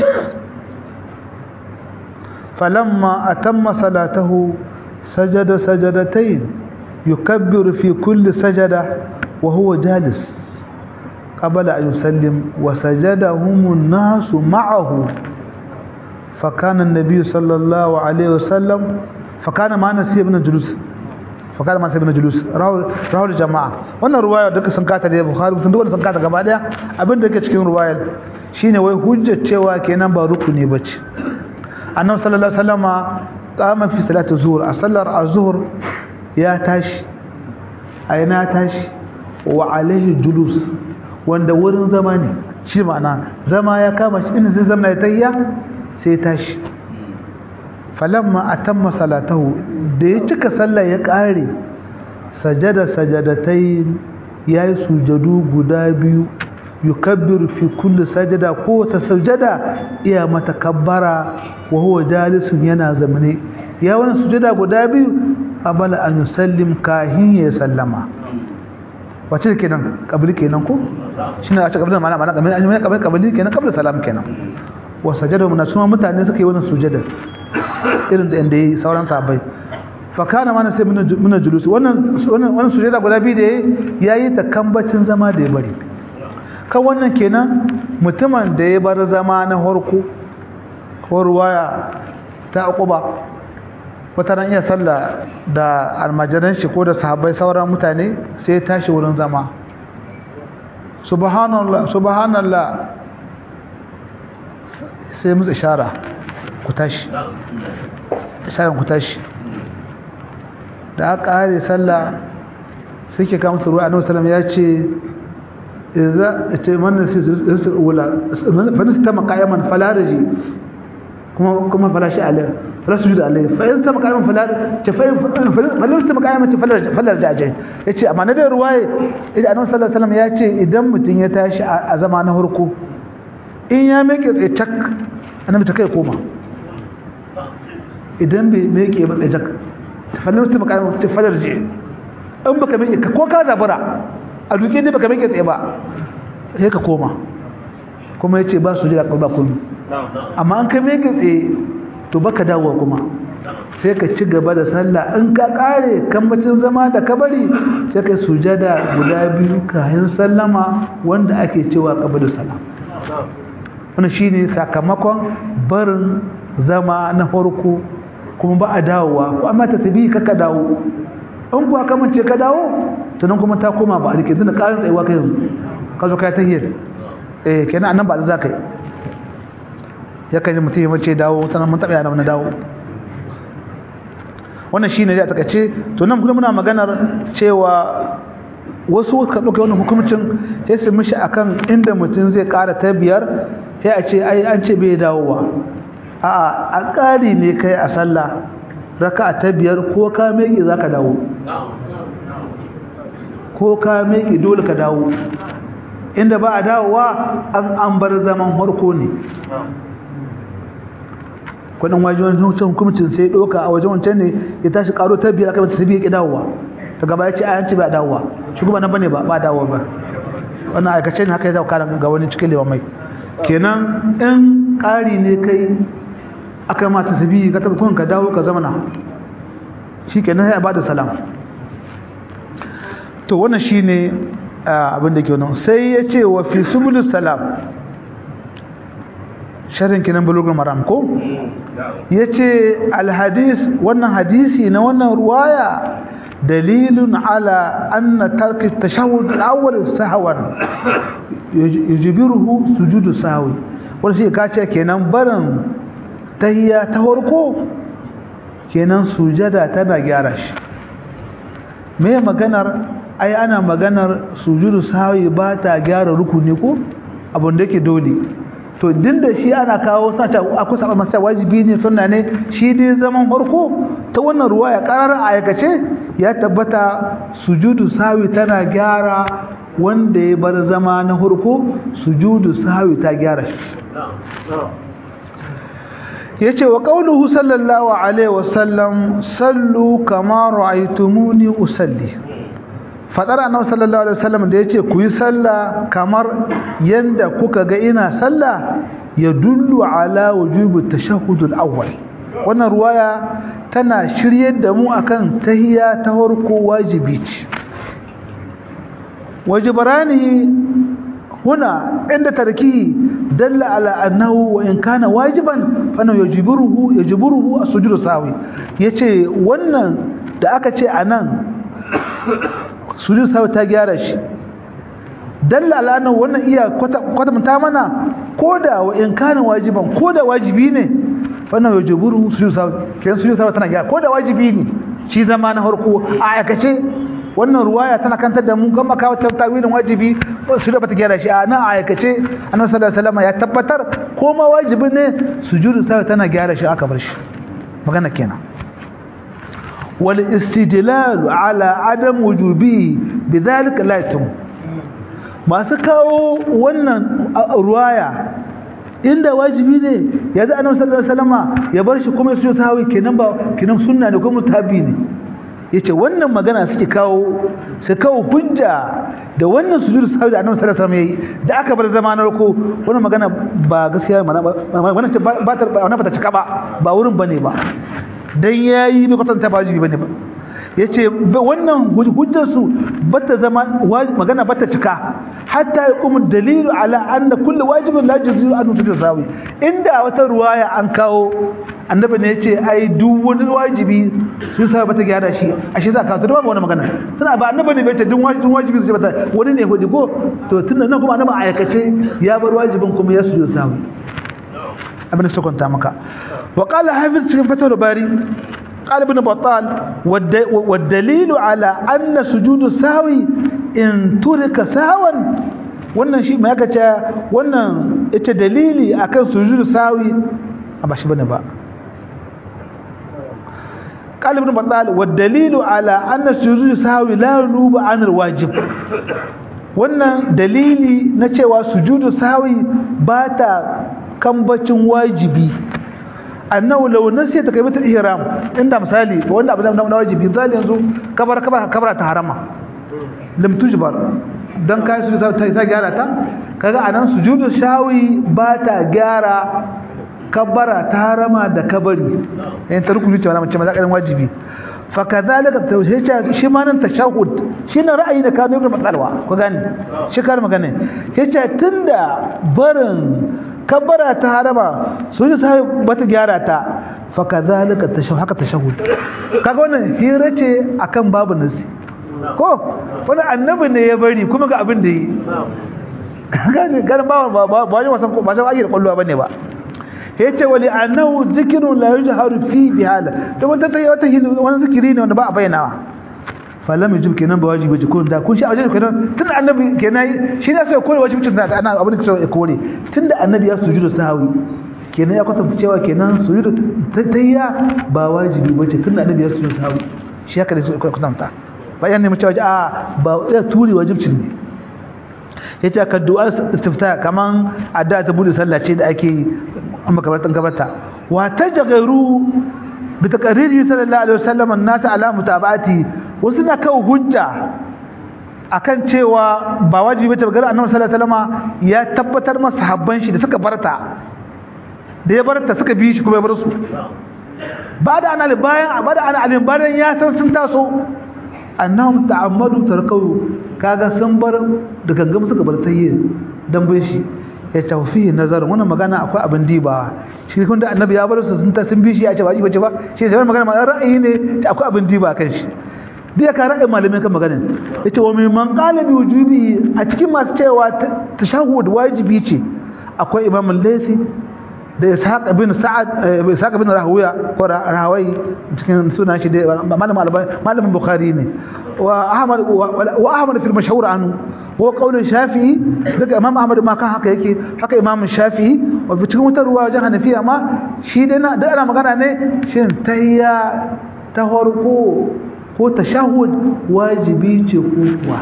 falamma atamma salatahu sajada sajadatayn يكبر في كل سجدة وهو جالس قبل أن يسلم وسجدهم الناس معه فكان النبي صلى الله عليه وسلم فكان ما نسي ابن جلوس فكان ما نسي ابن جلوس راهو الجماعة wannan ruwaya duka sun kata da Bukhari sun duka sun kata gaba daya abin da yake cikin ruwayar shine wai hujjar cewa kenan ba rukuni bace annabi sallallahu alaihi wasallama qama fi salati zuhur a sallar az-zuhr ya tashi a yana tashi wa alaihi julus wanda wurin zama ne shi ma'ana zama ya kama shi inda zai zama ya tayya sai tashi falamma atamma salatahu da ya cika sallah ya kare sajada sajadatai yayi sujadu guda biyu yukabbiru fi kulli sajada ko ta sujada iya mata kabbara wa huwa jalisun yana zamane ya wani sujada guda biyu qabala an yusallim kahin ya sallama wace kenan kabili kenan ko shine a ce kabili mana mana kabili an kabili kabili kenan kabili salam kenan wa sajada mun suma mutane suka yi wannan sujada irin da inda yi sauran sahabbai fa kana mana sai mun julusi wannan wannan sujada guda biyu da yayi ta kambacin zama da ya bari kan wannan kenan mutumin da ya bar zama na harko ko ruwaya ta aquba wata ran iya sallah da almajiran shi ko da sahabbai sauran mutane sai tashi wurin zama subhanallah subhanallah sai musu ishara ku tashi isharar ku tashi da aka kare sallah suke kama su ruwa annabi sallallahu ya ce idza ita man sai wala fa nasta maqayaman falaraji kuma kuma falashi alai fala sujuda alai fa in sama qayaman fala ta fa fala sama qayaman ta fala fala jajai yace amma na da ruwaye idan annabi sallallahu alaihi wasallam ya ce idan mutun ya tashi a zama na harko in ya meke tsaye cak annabi ta kai koma idan bai meke ba tsaye cak ta fala sama qayaman ta fala ji in baka meke ko ka zabura a duke ne baka meke tsaye ba sai ka koma kuma yace ba su jira ba kullu amma an ka meke tsaye to baka dawo kuma sai ka ci gaba da sallah in ka kare kambacin zama da kabari sai ka sujada guda biyu kayan sallama wanda ake cewa kabari salam wannan shine sakamakon barin zama na farko kuma ba a dawowa ko amma ta tabi ka dawo in kuwa ka mace ka dawo to nan kuma ta koma ba a rike tunda karin tsayuwa kai yanzu ka zo kai tahiyar eh kenan annan ba da za ka yi yakan yi mutum ya mace dawo sannan mun taɓa yana wani dawo wannan shi ne da takaice to nan kuma muna maganar cewa wasu ka ɗauka wannan hukumcin sai su mishi akan inda mutum zai ƙara ta biyar sai a ce ai an ce bai dawowa a'a a ƙari ne kai a sallah raka ta biyar ko ka meke za ka dawo ko ka meke dole ka dawo inda ba a dawowa an an bar zaman harko ne kudin wajen wancan hukumcin sai ɗauka a wajen wancan ne ya tashi ƙaro ta biyar aka mata sabi ya ƙi dawowa ta gaba ya ce ayan ce ba dawowa shi kuma nan bane ba ba dawowa ba wannan aikace ne haka ya zauka ga wani cikin lewa mai kenan in ƙari ne kai aka mata sabi ka taɓa kun ka dawo ka zamana shi kenan ya ba da salam to wannan shi ne abin da ke wannan sai ya ce wa fi subulus salam sharin kinan bulugul maram ko ya ce alhadis wannan hadisi na wannan ruwaya dalilun ala anna tarki tashahhud al-awwal sahwan yujibiruhu sujudu sahwi wanda shi ka ce kenan barin tahiyya ta farko kenan sujada tana gyara shi me maganar ai ana maganar sujudu sahwi ba ta gyara rukuni ko abin da yake dole to din da shi ana kawo sace akwai saba masa wajibi ne sunna ne shi dai zaman farko ta wannan ruwaya karar aikace ya tabbata sujudu sahwi tana gyara wanda ya bar zama na farko sujudu sahwi ta gyara shi yace wa qauluhu sallallahu alaihi wasallam sallu kama ra'aytumuni usalli fadar annabi sallallahu alaihi wasallam da yace ku yi sallah kamar yanda kuka ga ina sallah ya dullu ala wujubi tashahhud al-awwal wannan ruwaya tana shiryar da mu akan tahiyya ta farko wajibi ce wajibarani huna inda tarki dalla ala annahu wa in kana wajiban fa yajiburuhu yajiburuhu as-sujudu sawi yace wannan da aka ce anan sujud sawi ta gyara shi dalla ala annahu wannan iya kwatanta mana koda wa in kana wajiban koda wajibi ne fa yajiburuhu sujud sawi kenan sujud sawi tana gyara koda wajibi ne shi zama na farko a aikace wannan ruwaya tana kantar da mu gama kawo tawilin wajibi su da bata gyara shi a nan aikace annabi sallallahu alaihi wasallam ya tabbatar ko ma wajibi ne sujudu sai tana gyara shi aka bar shi magana kenan wal istidlal ala adam wujubi bidhalika la yatum masu kawo wannan ruwaya inda wajibi ne yanzu annabi sallallahu alaihi wasallam ya bar shi kuma su sahawi kenan ba kenan sunna ne ko mutabi ne yace wannan magana suke kawo su kawo hujja da wannan sujudu sahawi da annabi sallallahu alaihi wasallam yayi da aka bar zamanar ko wannan magana ba gaskiya mana wannan ce ba ta wannan ba ta cika ba ba wurin bane ba dan yayi bai kwatanta ba wajibi bane ba yace wannan hujjar su bata zama magana bata cika hatta yaqumu dalilu ala anna kullu wajibin la yuzu an tusawi inda wata ruwaya an kawo annabi ne yace ai duk wani wajibi su sa bata gyara shi ashe za ka to ba wannan magana tana ba annabi ne bai ce duk wajibi wajibi su bata wani ne hudi ko to tunda nan kuma annabi aikace ya bar wajibin kuma ya su samu abin da sukunta maka wa qala hafiz cikin fatawar bari قال ابن بطال والدليل على أن سجود السهو إن ترك سهوا wannan shi mai aka ce wannan ita dalili akan sujudu sawi a ba shi bane ba قال ابن بطال والدليل على أن سجود sawi la yunubu an alwajib wannan dalili na cewa sujudu sawi ba ta kambacin wajibi annahu law nasiya takbiratul ihram inda misali wanda abu na wajibi misali yanzu kabar kabar kabara ta harama lam tujbar dan kai su ta ta gyara ta kaga anan sujudu shawi ba ta gyara kabara ta harama da kabari in ta rukuni ce wannan mace maza wajibi fa kadhalika tawhid shi ma nan tashahhud shi na ra'ayi da kanu ibn matsalwa ku gani shi kar magana yace tunda barin kabbara ta harama su ji sai bata gyara ta fa kadhalika tashahhud haka tashahhud kaga wannan hira ce akan babu nasi ko wani annabi ne ya bari kuma ga abin da yi gani gani ba ba ba wani wasan ko ba sai ayi kwallo bane ba yace wali annahu zikru la yujharu fi bihala to wanda ta wata wani zikiri ne wanda ba a bayyanawa falam yajib kenan ba wajibi ce ko da kun shi a wajen kenan tun annabi kenan shi ne sai kore wajibin da ana abin da ya kore tunda annabi ya sujudu sahwi kenan ya kwatanta cewa kenan sujudu tayya ba wajibi bace tunda annabi ya sujudu sahwi shi haka da su kwatanta bayan ne mu cewa a ba ya turi wajibcin ne yace ka du'a istifta kaman adda ta bude sallah ce da ake a makabartan gabarta wa tajgharu bi taqriri sallallahu alaihi wasallam an-nas ala mutaba'ati wasu na kawo hujja akan cewa ba wajibi bace ga annabi sallallahu alaihi wasallam ya tabbatar masa habban shi da suka barta da ya barta suka bi shi kuma ya bar su ba da ana bayan ba da ana alim bayan ya san sun taso annahum ta'ammadu tarkawu kaga sun bar da gangam suka bar tayyi dan bin shi ya tawfihi nazar wannan magana akwai abin diba shi kun da annabi ya bar su sun ta sun bi shi ya ce ba bace ba shi sai magana ma ra'ayi ne akwai abin diba kan shi dai ka ra'ayin malamin kan maganar yace wa min man qala bi wujubi a cikin masu cewa tashahhud wajibi ce akwai imam al-laythi da ishaq ibn sa'ad ishaq ibn rahawiya ko rahawai cikin sunan shi da malamin albani malamin bukhari ne wa ahmad wa ahmad fil mashhur anhu wa qawl shafi'i daga imam ahmad ma kan haka yake haka imam shafi'i wa cikin wata ruwa wajen hanafiya ma shi dai na da ana magana ne shin tahiyya ta farko ko tashahhud wajibi ce ko kuwa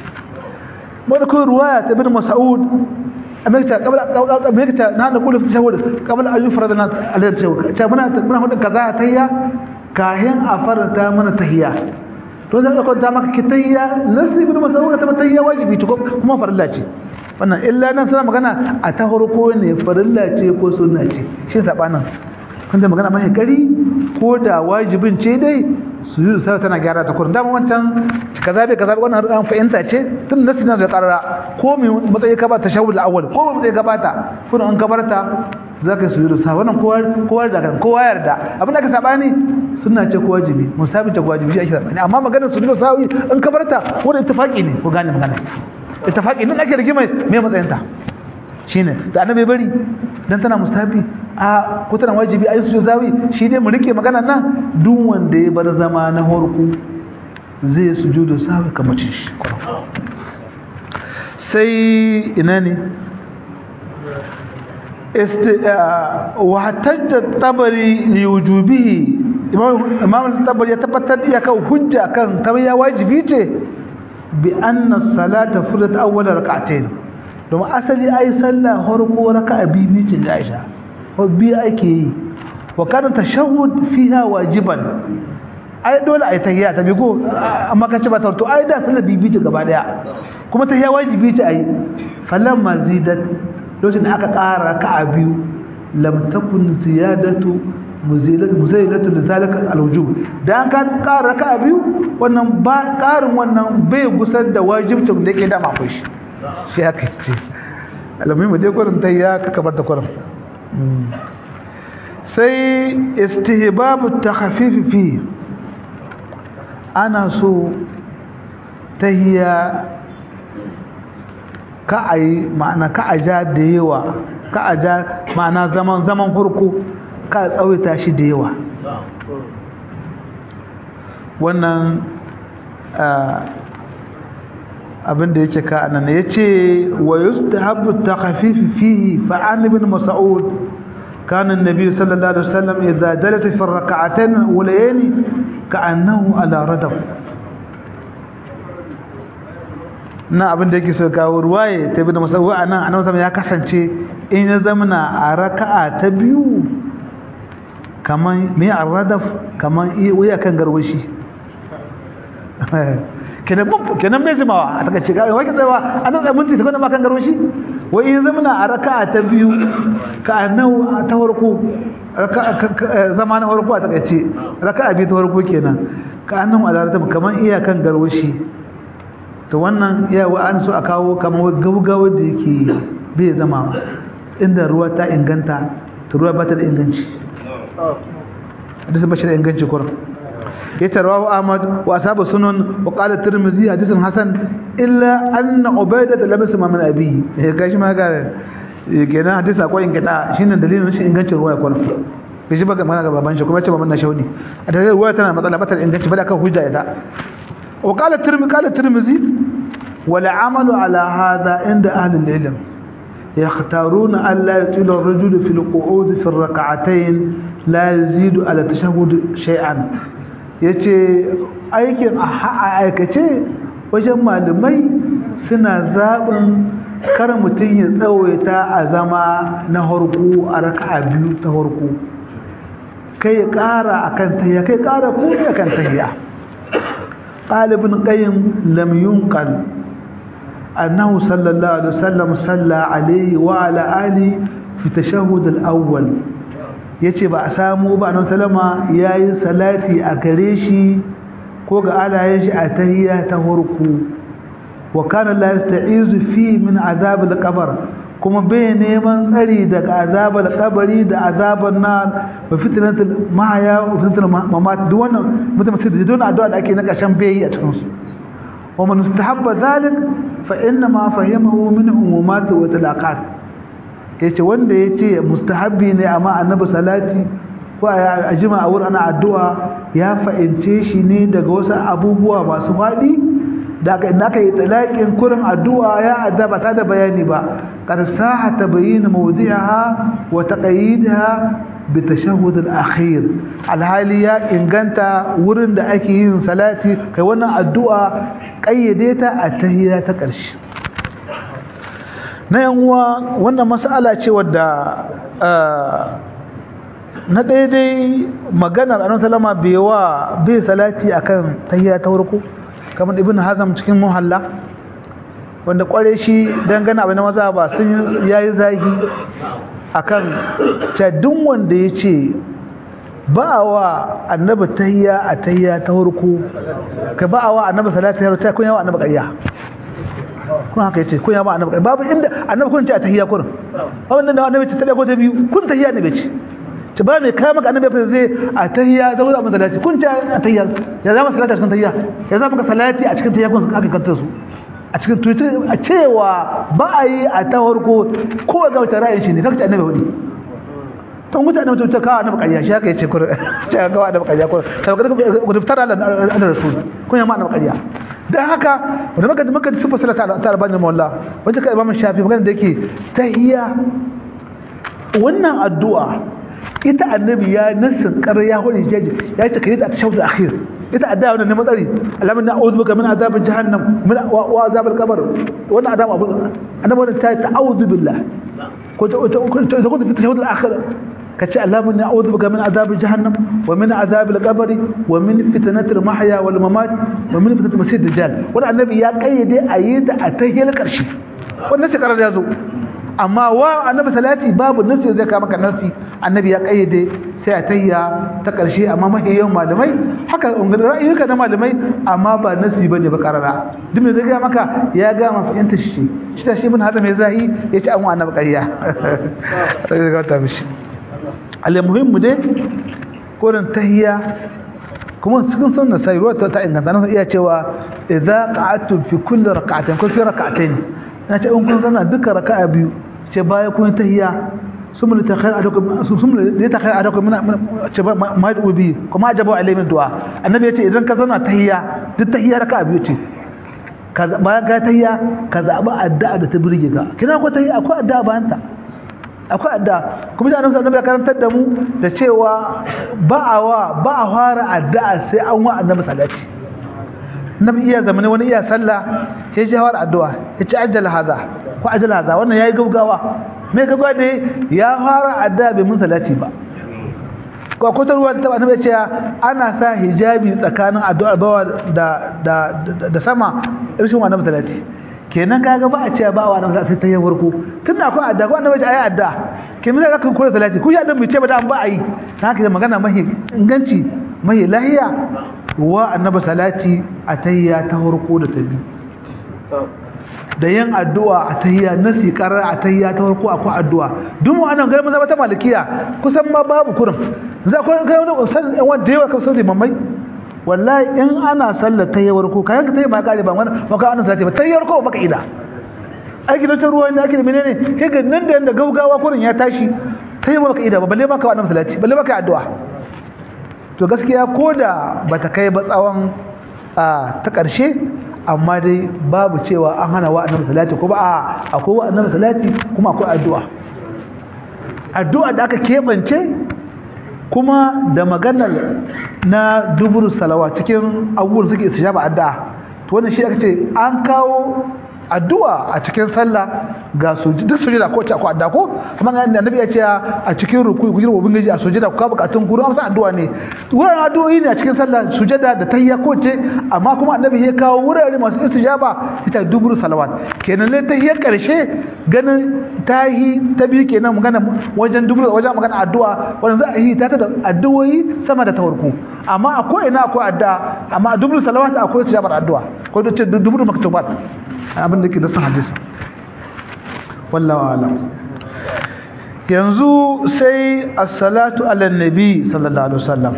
mulkun ruwaya ta ibn mas'ud amerika kabla amerika na da kullu tashahhud kabla an yufrad na al-tashahhud ta muna muna hudin kaza tahiyya kahin a farata mana tahiyya to zai ko ta maka kitayya nasi ibn mas'ud ta tahiyya wajibi to kuma farilla ce wannan illa nan suna magana a ta farko ne farilla ce ko sunna ce shi sabanin kun da magana mai kari ko da wajibin ce dai su yi sai tana gyara ta kurin dama wancan kaza bai kaza wannan an fahimta ce tun nasi na da karara ko mai matsayi ka ba ta shawul awwal ko mai matsayi ka ba ta kun an ka barta zaka su yi sa wannan kowa kowa da kan kowa yarda abin da ka sabani sunna ce ko wajibi musabi ce ko wajibi shi ake sabani amma maganar su da sawi in ka barta wannan ittifaqi ne ko gane magana ittifaqi din ake rigima me matsayin ta shine da annabi bari dan tana mustahabi a ko tana wajibi ayi su zawi shi dai mu rike magana nan duk wanda ya bar zama na horku zai sujudu sawi kamar shi sai ina ne wa hatajja tabari li wujubihi imam tabari ya tabbatar da kan hujja kan tabiya wajibi ce bi anna salata furat awwal rak'atayn domin asali ai sallah harko raka'a biyu ce da Aisha ko biyu ake yi wa kana tashahhud fiha wajiban ai dole ai tahiyya ta bigo amma kace ba to ai da sallah biyu ce gaba daya kuma tahiyya wajibi ce ai falan mazidat lokacin da aka ƙara raka'a biyu lam takun ziyadatu muzailatu lizalika alwujub dan ka ƙara raka'a biyu wannan ba ƙarin wannan bai gusar da wajibcin da yake da akwai shi shi haka ce alamun mu dai gurin ta ya kaka bar da gurin sai istihbabu takhfif fi ana so tahiya ka ayi ma'ana ka aja da yawa ka aja ma'ana zaman zaman farko ka tsawaita shi da yawa wannan abin da yake ka anan yace wa yustahabbu takhfif fihi fa an ibn mas'ud كان النبي صلى الله عليه وسلم إذا جلس في الركعتين الأوليين كأنه على ردف na abin da yake so kawo ruwaye ta bi da masawu a nan annabi ya kasance in ya zamana a raka'a ta biyu kaman me arradaf kaman wuya kan garwashi kenan kenan bai jimawa a taka ce ga wai tsayawa an da mun tsaya kuma kan garo shi wai in zamana a raka'a ta biyu ka annahu ta farko raka'a zama na farko a taka ce raka'a biyu ta farko kenan ka annahu alarata kaman iya kan garo shi to wannan iya wa an so a kawo kaman gaugawa da yake bai zama inda ruwa ta inganta to ruwa ba ta da inganci hadisi ba shi da inganci kurin يترواه أحمد وأصحاب السنن وقال الترمذي حديث حسن إلا أن عبيدة لم يسمع من أبيه كاش ما قال kenan hadisi akwai ingata shine dalilin shi ingancin ruwa kwana bai shi baka mana ga baban shi kuma ce baban na shaudi a da ruwa tana matsala batar inganci ba da kan hujja ita وقال الترمذي قال الترمذي والعمل على هذا عند أهل العلم يختارون أن لا يطيل الرجل في القعود في الركعتين لا يزيد على التشهد شيئا yace aikin a aikace wajen malamai suna zaɓin kar mutum ya tsawaita a zama na harko a raka'a biyu ta harko kai ya ƙara a kan tahiya kai ƙara kuma a kan tahiya ɗalibin ƙayin lam yunqal أنه صلى الله عليه وسلم صلى عليه وعلى آله في تشهد الأول yace ba a samu ba annabi sallama yayi salati a gare shi ko ga alayen shi a tahiyya ta farko wa kana la yasta'izu fi min azab al-qabr kuma bai neman tsari daga azab al-qabri da azaban nar wa fitnatul mahya wa fitnatul mamat duk wannan mutum sai da don addu'a da ake na kashan bai a cikin su ومن استحب ذلك فإنما فهمه من عمومات وطلاقات yace wanda yace mustahabbi ne amma annabi salati ko a jima a wurin ana addu'a ya fa'ince shi ne daga wasu abubuwa masu fadi da aka inda aka yi talaqin kurin addu'a ya adaba ta da bayani ba qad saha tabayyin mawdi'aha wa taqayidha bi tashahhud al-akhir alhali ya inganta wurin da ake yin salati kai wannan addu'a kayyade ta a tahiyya ta ƙarshe na yanwa wannan mas'ala ce wadda na daidai maganar annabi sallama bai wa bai salati akan tahiyya ta farko kamar ibn hazam cikin muhalla wanda kware shi dangane abin maza ba sun yayi zagi akan cadin wanda yace ba wa annabi tahiyya a tahiyya ta farko ka ba wa annabi salatu ya rubuta kun yawa annabi ƙarya kun haka yace kun yawa annabi ƙarya babu inda annabi kun ce a tahiyya kun wannan da annabi ce ta ko ta biyu kun tahiyya ne bace ce ba mai kai maka annabi fa zai a tahiyya da wuza salati kun ce a tahiyya ya zama salati a cikin tahiyya ya zama ka salati a cikin tahiyya kun aka kanta su a cikin twitter a cewa ba a yi a ta farko ko ga wata ra'ayin shi ne kaka annabi wani to mutane mutum ta kawo annabi ƙarya shi haka yace kur ta kawo annabi ƙarya kur ta ga ku fitar da Allah rasul kun yamma annabi ƙarya dan haka wanda maka maka sifa salata ta albani mawalla wanda ka imam shafi magana da yake tahiyya wannan addu'a ita annabi ya nasin ƙarya wani jaji ya ce kai da tashawud akhir ita addu'a wannan ne matsari alamin na'udhu bika min azab jahannam min wa azab al-qabr wannan adam abu annabi wannan ta ta'awudhu billah ko ta ko ta ko ta tashawud al-akhir kace alamin na'udhu bika min azab jahannam wa min azab al-qabr wa min fitnat al-mahya wal mamat wa min fitnat masih dajjal wannan annabi ya kayyade ayyata a tahiyar karshe wannan sai karar ya zo amma wa annabi salati babu nasi zai ka maka nasi annabi ya kayyade sai a tayya ta karshe amma mahi yawan malamai haka ra'ayuka na malamai amma ba nasi bane ba karara duk me zai ga maka ya ga ma fahimta shi shi ta shi bin hada mai zahi ya ci an wa annabi ƙarya sai ga ta mishi al muhimmu dai koran tahiyya kuma cikin sunna sai ruwa ta inganta nan iya cewa idza qa'atum fi kulli rak'atin ko fi rak'atayn na ce in kun zana duka raka'a biyu ce baya kun tahiyya sumul takhayr adakum sumul da takhayr adakum ce ma yadu bi kuma ajabu alai min du'a annabi yace idan ka zana tahiyya duk tahiyya raka'a biyu ce ka bayan ka tahiyya ka zaba addu'a da ta burge ka kina ko tahiyya akwai addu'a bayan ta akwai addu'a kuma da annabi ya karantar da mu da cewa ba'awa ba a fara addu'a sai an wa annabi salati nabi iya zamani wani iya sallah sai ya fara addu'a ya ci ajjal haza ko ajjal haza wannan yayi gaugawa me gaba da ya fara addu'a bai mun salati ba ko ko ruwa ta annabi ce ana sa hijabi tsakanin addu'ar bawa da da da sama irshin wannan salati kenan kaga ba a ce ba wa nan sai ta yi warko tunda akwai addu'a ko annabi ce ayi addu'a ke mun ga kan kula salati ku ya dan bai ce ba da an ba ayi haka magana mahi inganci mahi lahiya wa annabi salati a tayya ta farko da ta biyu da yin addu'a a tayya nasi karar a tayya ta farko akwai addu'a duk mu anan garin zama ta malikiya kusan ma babu kurin za ku ga wani san wanda yawa kan sai mamai wallahi in ana sallar tayya farko kayan ka tayya ba kare ba wannan ba ka ana salati ba tayya farko ba ka ida ai gidan ta ruwa ne ake da menene kai ga nan da yanda gaugawa kurin ya tashi tayya ba ka ida ba balle ma ka wannan salati balle ma ka addu'a to gaskiya ko da ba ta kai ba tsawon a ta ƙarshe amma dai babu cewa an hana wa annabi salati ko ba a akwai wa annabi salati kuma akwai addu'a addu'a da aka keɓance kuma da maganar na duburu salawa cikin abubuwan suke istijaba addu'a to wannan shi aka ce an kawo addu'a a cikin sallah ga sujud duk sujada ko ta ko addu'a ko kuma ga annabi ya ce a cikin ruku'i ku girma ubangiji a sujada ku ka bukatun ku amsa addu'a ne wurin addu'o'i ne a cikin sallah sujada da tahiyya ko ce amma kuma annabi ya kawo wurare masu istijaba ita duburu salawat kenan ne tahiyya karshe ganin tahi ta biyu kenan magana wajen duburu wajen magana addu'a wannan za a yi ta da addu'o'i sama da tawarku amma akwai ina akwai addu'a amma a duburu salawat akwai istijabar addu'a ko da ce duburu maktubat abin da ke da san hadisi wallahu alam yanzu sai as-salatu ala nabi sallallahu alaihi wasallam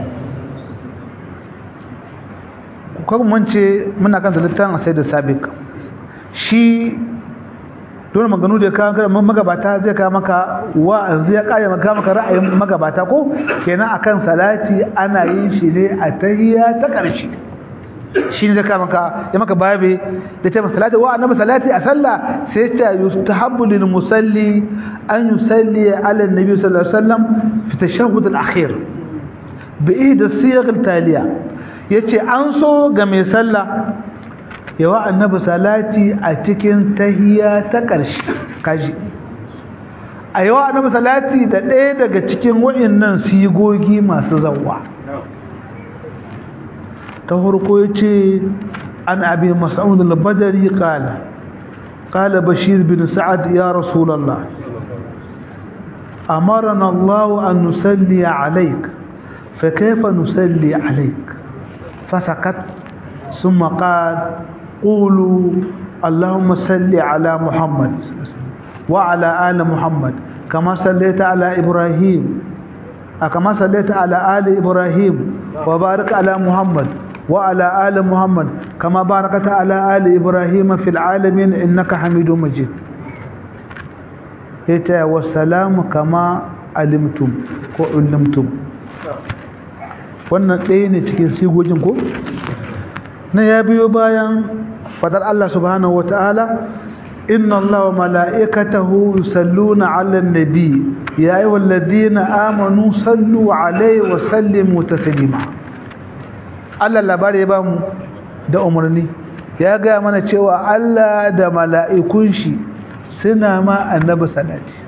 kuma mun ce muna kan littafin sai da sabiq shi dole maganu da ka ga magabata zai ka maka wa'azi ya kare maka maka ra'ayin magabata ko kenan akan salati ana yin shi ne a tahiyya ta karshe shi ne zaka maka ya maka babe da ta salati wa annabi salati a sallah sai ta yustahabbu lil musalli an yusalli ala annabi sallallahu alaihi wasallam fi tashahhud al akhir bi ihda siyaq al taliya yace an so ga mai sallah yawa annabi salati a cikin tahiyya ta karshe kaji a yawa annabi salati da ɗaya daga cikin waɗannan sigogi masu zawwa تهركو يتي عن أبي مسعود البدري قال قال بشير بن سعد يا رسول الله أمرنا الله أن نسلي عليك فكيف نسلي عليك فسكت ثم قال قولوا اللهم صل على محمد وعلى آل محمد كما صليت على إبراهيم كما صليت على آل إبراهيم وبارك على محمد وعلى آل محمد كما باركت على آل إبراهيم في العالمين إنك حميد مجيد يتا والسلام كما علمتم ko ulimtum wannan ɗaya ne cikin sigogin ko na ya biyo bayan fadar Allah subhanahu wataala inna Allah wa mala'ikatahu yusalluna 'alan nabi ya ayyuhalladhina amanu sallu 'alaihi wa sallimu taslima Allah labari ya ba mu da umarni ya gaya mana cewa Allah da mala'ikun shi suna ma annabi salati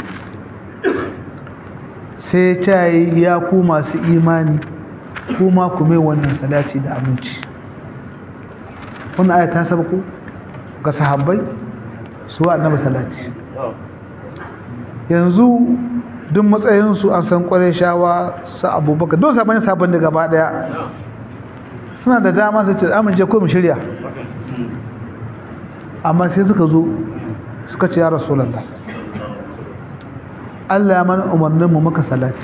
sai ta yi ya ku masu imani kuma ku mai wannan salati da aminci wannan aya ta saba ku ga sahabbai su wa annabi salati yanzu duk matsayinsu an san kwarai shawa su abubakar don sabon sabon da gaba daya suna da dama su ce amince ko mu shirya amma sai suka zo suka ce ya rasulallah Allah ya mana umarnin mu maka salati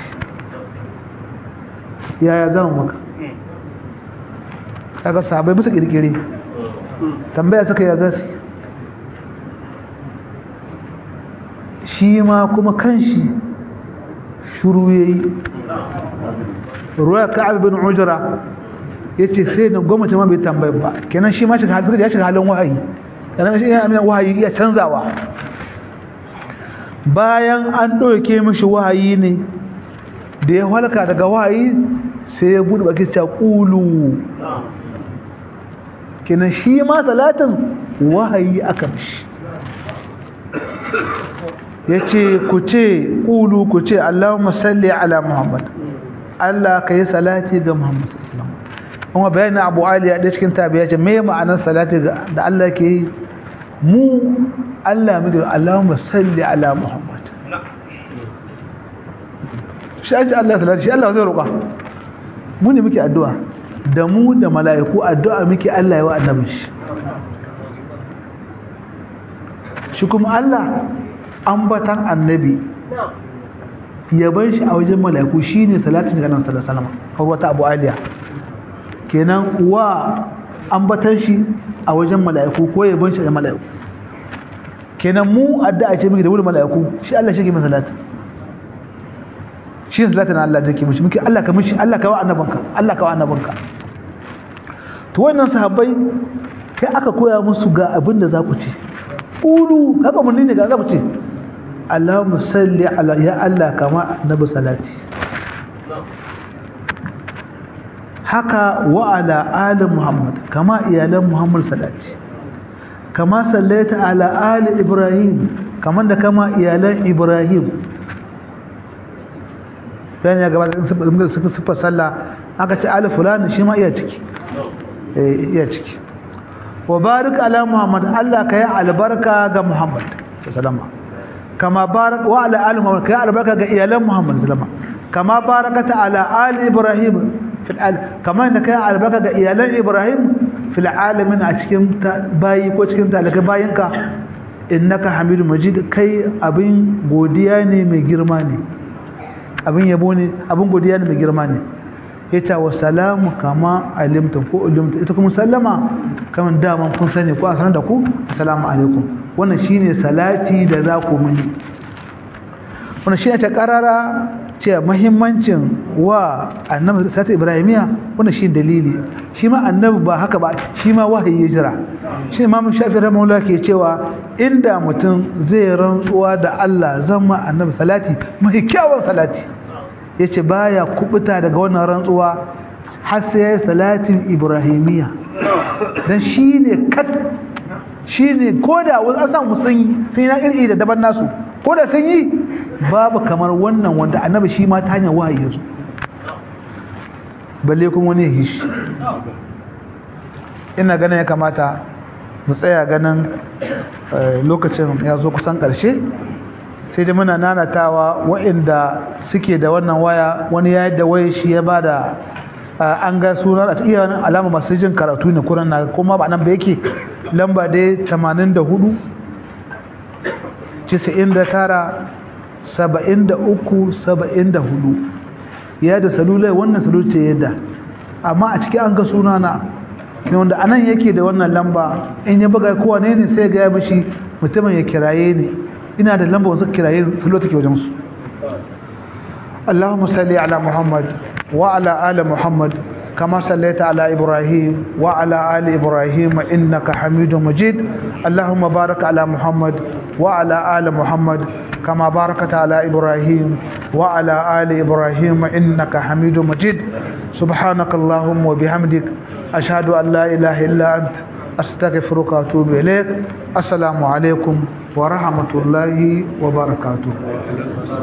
yaya zan maka kaga sabai musu kirkire tambaya suka ya zasu shi ma kuma kanshi shuru yayi ruwa ka'ab bin ujra yace sai da gwamnati ma bai tambaye ba kenan shi ma shi halin ya shiga halin wahayi kenan shi ya amina wahayi iya canzawa bayan an ɗauke mishi wahayi ne da ya halka daga wahayi sai ya buɗe baki ta ƙulu kenan shi ma salatin wahayi aka mishi ya ce ku ce ƙulu ku ce Allahumma salli ala Muhammad Allah ka yi salati ga Muhammad kuma bayanin Abu Ali ya ɗaya cikin tabi ya ce me ma'anar salati da Allah ke yi mu Allah mu da Allahumma salli ala Muhammad shi ake Allah salati shi Allah zai roƙa mu ne muke addu'a da mu da mala'iku addu'a muke Allah ya wa annabin shi shi kuma Allah ambatan annabi yaban shi a wajen mala'iku shine salatin ga nan sallallahu alaihi wasallam ko wata Abu Aliya kenan wa ambatan shi a wajen mala'iku ko yaban shi da mala'iku kenan mu addu'a ce muke da wurin mala'iku shi Allah shi ke min salati shi ne salatin Allah da ke mishi muke Allah ka mishi Allah ka wa annabanka Allah ka wa annabanka to wannan sahabbai kai aka koya musu ga abin da za ku ce ulu haka mun ne ga za ku ce Allahumma salli ala ya Allah kama nabi salati haka wa ala ali Muhammad kama iyalan Muhammad salati kama sallaita ala ali Ibrahim kaman da kama iyalan Ibrahim dan ya gaba da suka sufa sallah aka ce ali fulani shi ma iya ciki eh iya ciki wa barik ala Muhammad Allah kai albarka ga Muhammad sallallahu kama barak wa ala ali Muhammad kai albarka ga iyalan Muhammad sallallahu kama barakata ala ali Ibrahim fil al kama da kai albarka ga iyalan Ibrahim fil alamin a cikin bayi ko cikin talakai bayinka innaka hamidu majid kai abin godiya ne mai girma ne abin yabo ne abin godiya ne mai girma ne yace wa salamu kama alimtum ko ulimtum ita kuma sallama kaman daman kun sani ko a sanar da ku assalamu alaikum wannan shine salati da za ku muni wannan shine ta karara ce muhimmancin wa annabi sata ibrahimiya wannan shi dalili shi ma annabi ba haka ba shi ma wahayi ya jira shi imam shafi rahimahullah ke cewa inda mutum zai rantsuwa da Allah zan ma annabi salati mai kyawun salati yace baya kubuta daga wannan rantsuwa har sai yayi salatin ibrahimiya dan shine kat shine koda wasu an samu sun yi sun yi na iri da daban nasu koda sun yi babu kamar wannan wanda annabi shi ma ta hanyar wahayi yazo balle kuma wani hishi ina ganin ya kamata mu tsaya ganin lokacin ya zo kusan ƙarshe sai dai muna nanatawa waɗanda suke da wannan waya wani ya da waya shi ya bada an ga suna a iya alama masu jin karatu ne kuran na kuma ba nan ba yake lamba dai 84 99 saba'in da uku saba'in da hudu ya da salulai wannan salulai yadda amma a ciki an ga sunana ne wanda anan yake da wannan lamba in ya buga kowa ne ne sai ga ya mishi mutumin ya kiraye ne ina da lamba wasu kiraye salulai take wajen su Allahumma salli ala Muhammad wa ala ali Muhammad كما صليت على إبراهيم وعلى آل إبراهيم إنك حميد مجيد اللهم بارك على محمد وعلى آل محمد كما باركت على إبراهيم وعلى آل إبراهيم إنك حميد مجيد سبحانك اللهم وبحمدك أشهد أن لا إله إلا أنت أستغفرك وأتوب إليك السلام عليكم ورحمة الله وبركاته